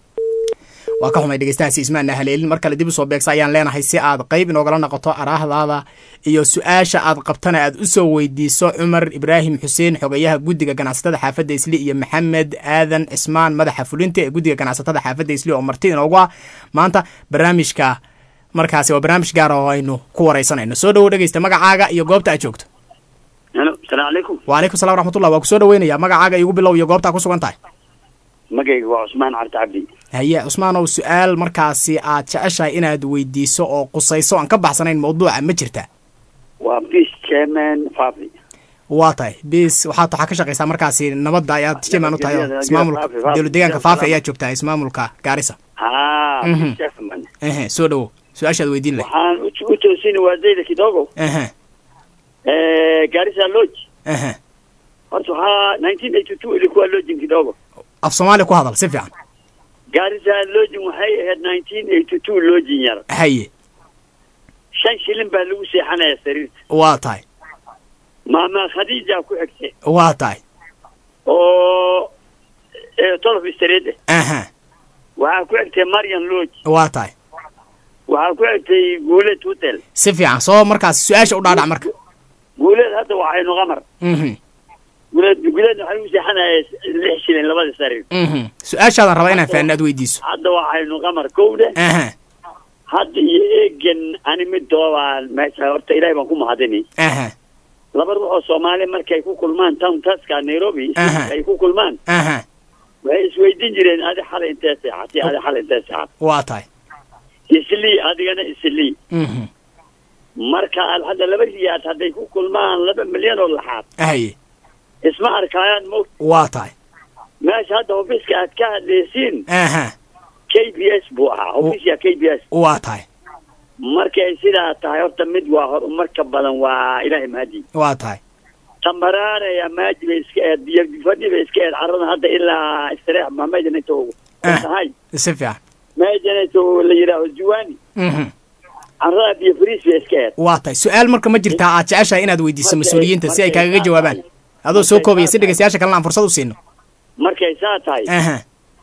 waa ka xumay dhegeystahaasi ismaana haleelin mar kale dib u soo beegsa ayaan leenahay si aad qayb inoogala noqoto araahdaada iyo su-aasha aad qabtana aad u soo weydiiso cumar ibraahim xuseen xogayaha guddiga ganacsatada xaafadda isli iyo maxamed aadan cismaan madaxa fulinta ee guddiga ganacsatada xaafadda isli oo marti inoogu ah maanta barnaamijka markaasi waa barnaamij gaara oo aynu ku wareysanayno soo dhowow dhegeysta magacaaga iyo goobta aad joogto halo asalaamu calaykum wacalaykum salam raxmatullah waa ku soo dhaweynaya magacaaga igu bilow iyo goobtaa ku sugan tahay magayga waa cusmaan carta cabdi haye cusmaanow su-aal markaasi aad jeceshahay inaad weydiiso oo qusayso aan ka baxsanayn mawduuca ma jirta waa peace chairman fafi waa tahay bis waxaad waxaa ka shaqaysaa markaasi nabadda ayaad chairman u tahay oo Geeda- ismaamulka geeda- Faafi, dowlad deegaanka Faafi. faafi ayaad joogtaa ismaamulka gaarisa ha Mhm. peace chairman ehe soo dhowow su-aashaad weydiin leh waxaan u- u toosini waadayda kidogo ehe Eh, garissa lodge ehe horta waxaa nineteen eighty two ilikuwa lodging kidogo af soomaaliya ku hadal si fiican gaarisa lojin waxay ahayd nineteen eighty two lojin yar haye shan shilin baa lagu seexanaya sariirta waa tahay maama khadiija ku xigtay waa tahay oo ee tolof street ah aha waxaa ku xigtay marian lodge waa tahay waxaa ku xigtay guuleed hotel si fiican soo markaas su-aasha u dhaadhac marka guuleed hadda waxaynu qamar mhm guuleed guuleedna waxaa lagu seexanaya lix shilin labada sariir mhm su-aashaadan rabaa inaan fahanno aad weydiiso hadda waxaynu qamar kowda aha hadda iyo eegan ani midoobaan meesha horta ilaahay baan ku mahadini aha laba ruux oo soomaali markay ku kulmaan town taska nairobi Aha. ay ku kulmaan aha waxay isweydiin jireen adi xalay intee seexatay adi xalay intee seexatay waa tahay islii adigana islii mhm marka aad hadda laba riyaad hadday ku kulmaan laba milyan oo laxaad haye isma arkaayaan mo waa tahay meesha hadda ofiiska aad ka hadlaysiin aha k b s buu ahaa ofiiska k b s waa tahay markay sidaa tahay horta mid waa horumarka badan waa ilaahay mahadi waa tahay tambaraanaya maaji bay iska eed biyo fadhi bay iska eed carrada hadda ilaa istireex ma mejan inta ugu Ah. tahay si fiican mejan inta la yidhaaho juwani mhm carrada biyo fariis bay iska eed waa tahay su-aal marka ma jirtaa aad jeceshahay inaad weydiiso Markay- mas-uuliyiinta si ay markay kaagaga saa jawaabaan tahay. adoo soo Markay koobaya saa si dhegeystayaasha kalena aan fursad u siino markay saa tahay aha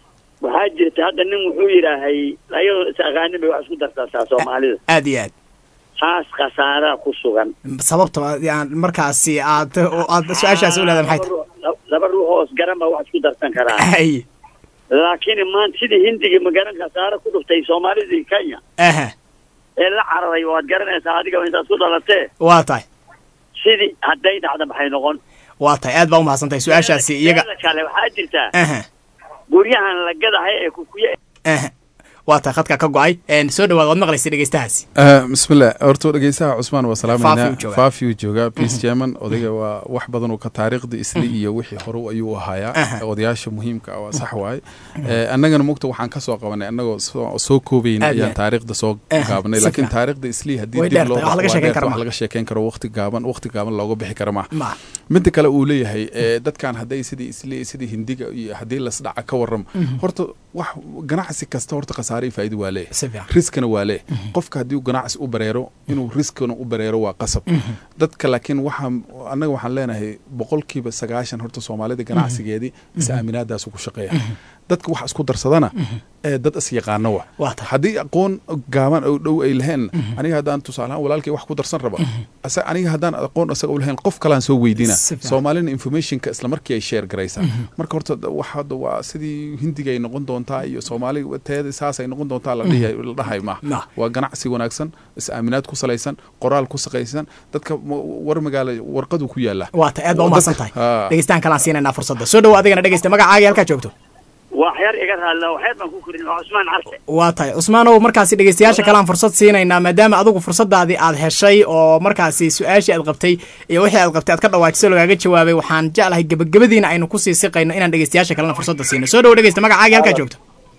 waxaa jirta hadda nin wuxuu yidhaahay ayadoo is aqaanin bay wax isku darsataa soomaalida aad iyo aad taas khasaaraa ku sugan sababta aan markaasi aad oo aad su-aashaasi u leedahay maxay tahay Laba ruux- laba ruux oo isgaran baa wax isku darsan karaa haye laakiin maanta sidii hindiga magaran khasaare ku dhuftay soomaalidii kenya aha ee la cararay waad garanaysaa adiga intaad ku dhalatee waa tahay sidii hadday dhacda maxay noqon waa tahay aad baa umahadsan tahay su-aashaasi iyaga Teeda kale waxaa jirtaa aha guryahan la gadahay ee kukuye aha waa tahay khadka ka go-ay Een, soo dhawaad waad maqlaysa dhegeystahaasi bismillah horta dhegeystaha cusmaan waa Faafi salaamayna uu joogaa. faafiyu joogaa peace german odayga waa wax badan uu ka taariikhda isli iyo wixii hore ayuu ahayaa Aha. odayaasha muhiimka ah waa sax waaye Eh, annagana mugta waxaan kasoo qabanay annagoo soo soo koobayna Aad iyo ayaan aad. taariikhda soo Aha, gaabnay si laakiin fiican. taariikhda isli haddii Way dib dheer loo tahay, wax laga waa sheekeyn dheerta, karo wax ma. laga sheekeyn karo waqti gaaban waqti gaaban looga bixi karo maaha ma midda kale uu leeyahay eh, dadkan hadday sidii isli sidii hindiga iyo haddii lasdhaca ka warramo horta wax ganacsi kasta horta khasaare iyo faa'iido waa leeyahay si fiican riskana waa leh qofka haddii uu ganacsi u bareero inuu riskana u bareero waa qasab dadka laakiin waxaa annaga waxaan leenahay boqolkiiba sagaashan horta soomaalida ganacsigeedii is aaminaadaasu ku shaqeeya dadka wax isku darsadana ee dad is yaqaano wa Waa tahay. haddii aqoon gaaban oo dhow ay laheen aniga haddaan tusaalahaan walaalkay wax ku darsan raba asa- aniga haddaan aqoon isaga u lahayn qof kalaan soo weydiina Si fiican. soomaalina informationka isla markii ay share garaysaa marka horta da- wax hadda waa sidii hindiga ay noqon doontaa iyo soomaali teeda saas ay noqon doontaa la dhihi la dhahay Ma. maaha waa ganacsi wanaagsan is aaminaad ku salaysan qoraal ku saqaysan dadka ma- war magaala warqadu ku yaala waa tahay aad baa umahadsan tahay Ha. dhegeystaan kalaan siinaynaa fursadda soo dhawo adigana dhegeysta magacaaga halkaa joogto wax yar iga raadla waxyar baan ku korin waa cusmaan carte waa tahay cusmaanow markaasi dhegeystayaasha kale aan fursad siinaynaa maadaama adigu fursadaadii aad heshay oo markaasi su-aashii aad qabtay iyo wixii aad qabtay aad ka dhawaajiso lagaaga jawaabay waxaan jeclahay gebagabadiina aynu kusii siqayno inaan dhegeystayaasha kalena fursadda siino soo dhawo dhegeysta magacaaga halkaa joogto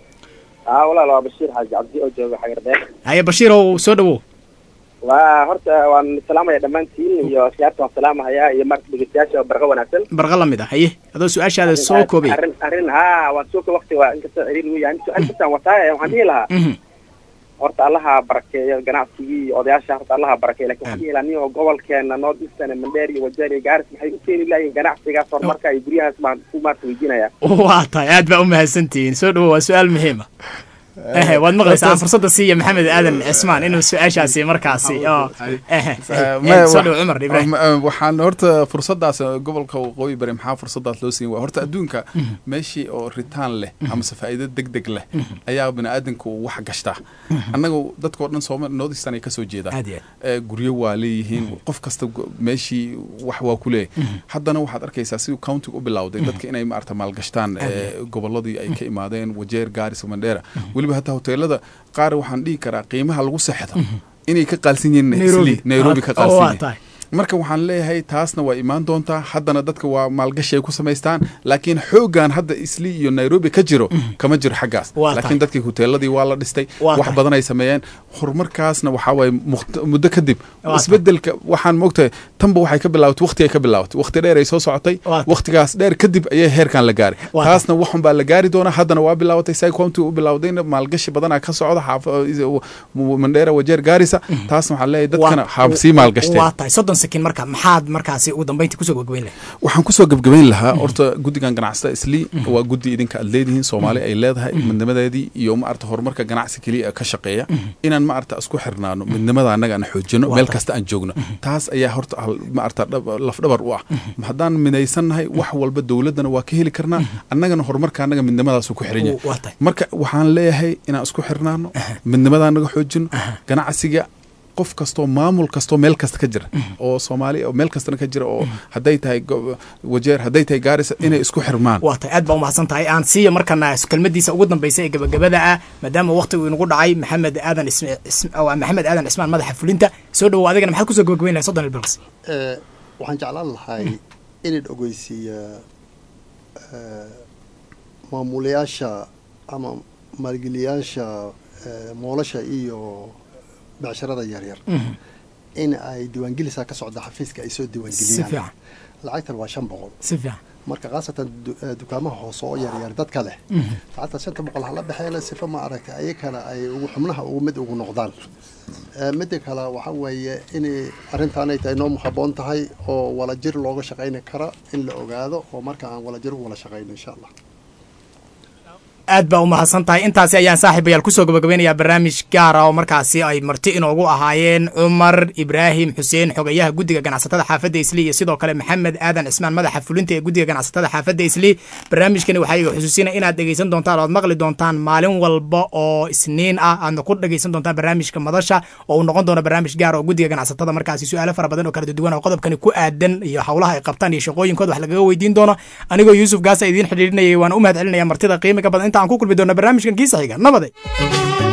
haa walaal waa bashiir xaaji cabdi oo jooga xagardheer haye bashiirow soo dhawow waa horta waan salaamaya dhammaantiin iyo siyaarta waan salaamahayaa iyo marka dhegeystayaasha barqa wanaagsan barqa la mid ah haye adoo su-aashaada soo koobay arrin arrin haa waan soo waqti waa inkastoo ciriir uu yahay su-aal kastaan wataaye waxaan dhihi lahaa Mhm. horta allaha barakeeyo ganacsigii iyo odayaasha horta allaha barakeeyo lakin waxaan dhihi lahaa nin oo gobolkeena north eastern mandheer iyo wajeer iyo gaaris maxay u keeni lahayiin ganacsigaas horumarka iyo guryahaas baan ku maarta weydiinaya waa tahay aad baa u mahadsantihiin soo dhawo waa su-aal muhiima ehe waad maqlaysaa aan fursadda siiya maxamed aadan cismaan inuu su-aashaasi markaasi oo ehe Ma- soo dhawo cumar ibraahim ma- waxaan horta fursadaas gobolka waqooyi bari maxaa fursadaas loo siin waa horta adduunka meeshii oo ritaan leh amase faa'iido deg deg leh ayaa biniaadanka uu wax gashtaa annaga dadkao dhan sooma noodistan ay kasoo jeedaan Aad iyo aad. Eh, guryo waa leeyihiin qof kasta gu- meeshii wax waa ku leeyahay haddana waxaad arkaysaa siduu countiga u bilowday dadka inay maarata maalgashtaan eh, gobolladii ay ka imaadeen wajeer gaaris mandheera weliba hataa hoteelada qaar waxaan dhihi karaa qiimaha lagu seexdo inay ka qaalsan yihiin Nairobi. Isli- nairobi ka Ah, qaalsan oo waa yihiin tahay. marka waxaan leeyahay taasna waa imaan doontaa haddana dadka waa maalgashi ay ku samaystaan laakiin xoogan hadda isli iyo nairobi ka jiro kama jiro xaggaas Waa tahay. laakiin dadkii huteeladii waa la dhistay Waa wax tahay. badan ay sameeyeen horumarkaasna waxaa waaye muqt- muddo kadib Waa tahay. isbedelka waxaan moogtahay tanba waxay ka bilaabatay waqti ay ka bilaabatay waqti dheer ay soo socotay Waa tahay. waqtigaas dheer kadib ayay heerkan la gaaray Waa taasna waxun baa la gaari doonaa haddana waa bilaabatay sycomti u bilawdayna maalgashi badanaa ka socda xaafa mandheera wajeer gaarisa taasna waxaan leeyahay dadkana Waa- haab sii maalgashteen waa tahay soddon sakin marka maxaad markaasi ugu dambeyntii kusoo gabagabeyn lahay waxaan kusoo gebgabayn lahaa horta guddigan ganacsatada isli waa guddi idinka aad leedihiin soomaali ay leedahay midnimadeedii iyo maarata horumarka ganacsi keliya ka shaqeeya inaan maarata isku xirnaano midnimada annaga aan xoojino Waa meel tahay. kasta aan joogno taas ayaa horta hal- maarata dhab- lafdhabar u ah haddaan midaysannahay wax walba dowladdana waa ka heli karnaa annagana horumarka annaga midnimadaasu ku xiran yahay waa tahay marka waxaan leeyahay inaan isku xirnaano midnimadaa naga xoojino ganacsiga qof kastoo maamul kastoo meel kasta ka jira oo soomaali oo meel kastana ka jira oo hadday tahay go- wajeer hadday tahay gaarisa inay isku xirmaan waa tahay aad baa umahadsan tahay aan siiya markana kelmadiisa ugu dambeysa ee gabagabada ah maadaama waqtigu inagu dhacay maxamed aadan ism- ism- waa maxamed aadan cismaan madaxa fulinta soo dhowow adigana maxaad kusoo gabagabeyn lahay soddon ilbirqs Eh, waxaan jeclaan lahay inaan ogeysiiya eh, maamulayaasha ama maalgeliyaasha eh, moolasha iyo becsharada yaryar in ay diiwaangelisaa ka socda xafiiska ay soo si diiwaangeliyaan fiican lacagtan waa shan boqol si fiican marka khaasatan du- eh, dukaamaha hoose oo yaryar dadka leh lacagta shanta boqol hala baxeela sifa ma aragtay ayakana ay ugu xubnaha ugu mid ugu noqdaan Eh, midda kale waxa weeye inay arrintaanay tahay noo haboon tahay oo walajir looga shaqayni kara in la ogaado oo marka aan walajir u wala shaqayno insha allah aad baa umahadsan tahay intaasi ayaan saaxiibayaal kusoo gabagabeynayaa barnaamij gaara oo markaasi ay marti inoogu ahaayeen cumar ibraahim xuseen xogayaha guddiga ganacsatada xaafadda isli iyo sidoo kale maxamed aadan cismaan madaxa fulinta ee guddiga ganacsatada xaafadda isli barnaamijkani waxaa iga xusuusinaya inaad dhegeysan doontaan oo aad maqli doontaan maalin walba oo isniin ah aadna ku dhegeysan doontaan barnaamijka madasha oo uu noqon doono barnaamij gaar oo guddiga ganacsatada markaasi su-aalo fara badan oo kala duwan oo qodobkani ku aadan iyo howlaha ay qabtaan iyo shaqooyinkooda wax lagaga weydiin doono anigoo yuusuf gaasa idiin xidhiirinayay waan u mahad celinaya martida qiimiga badan inta aan ku kulmi doono barnaamijkan kiisa xiga nabade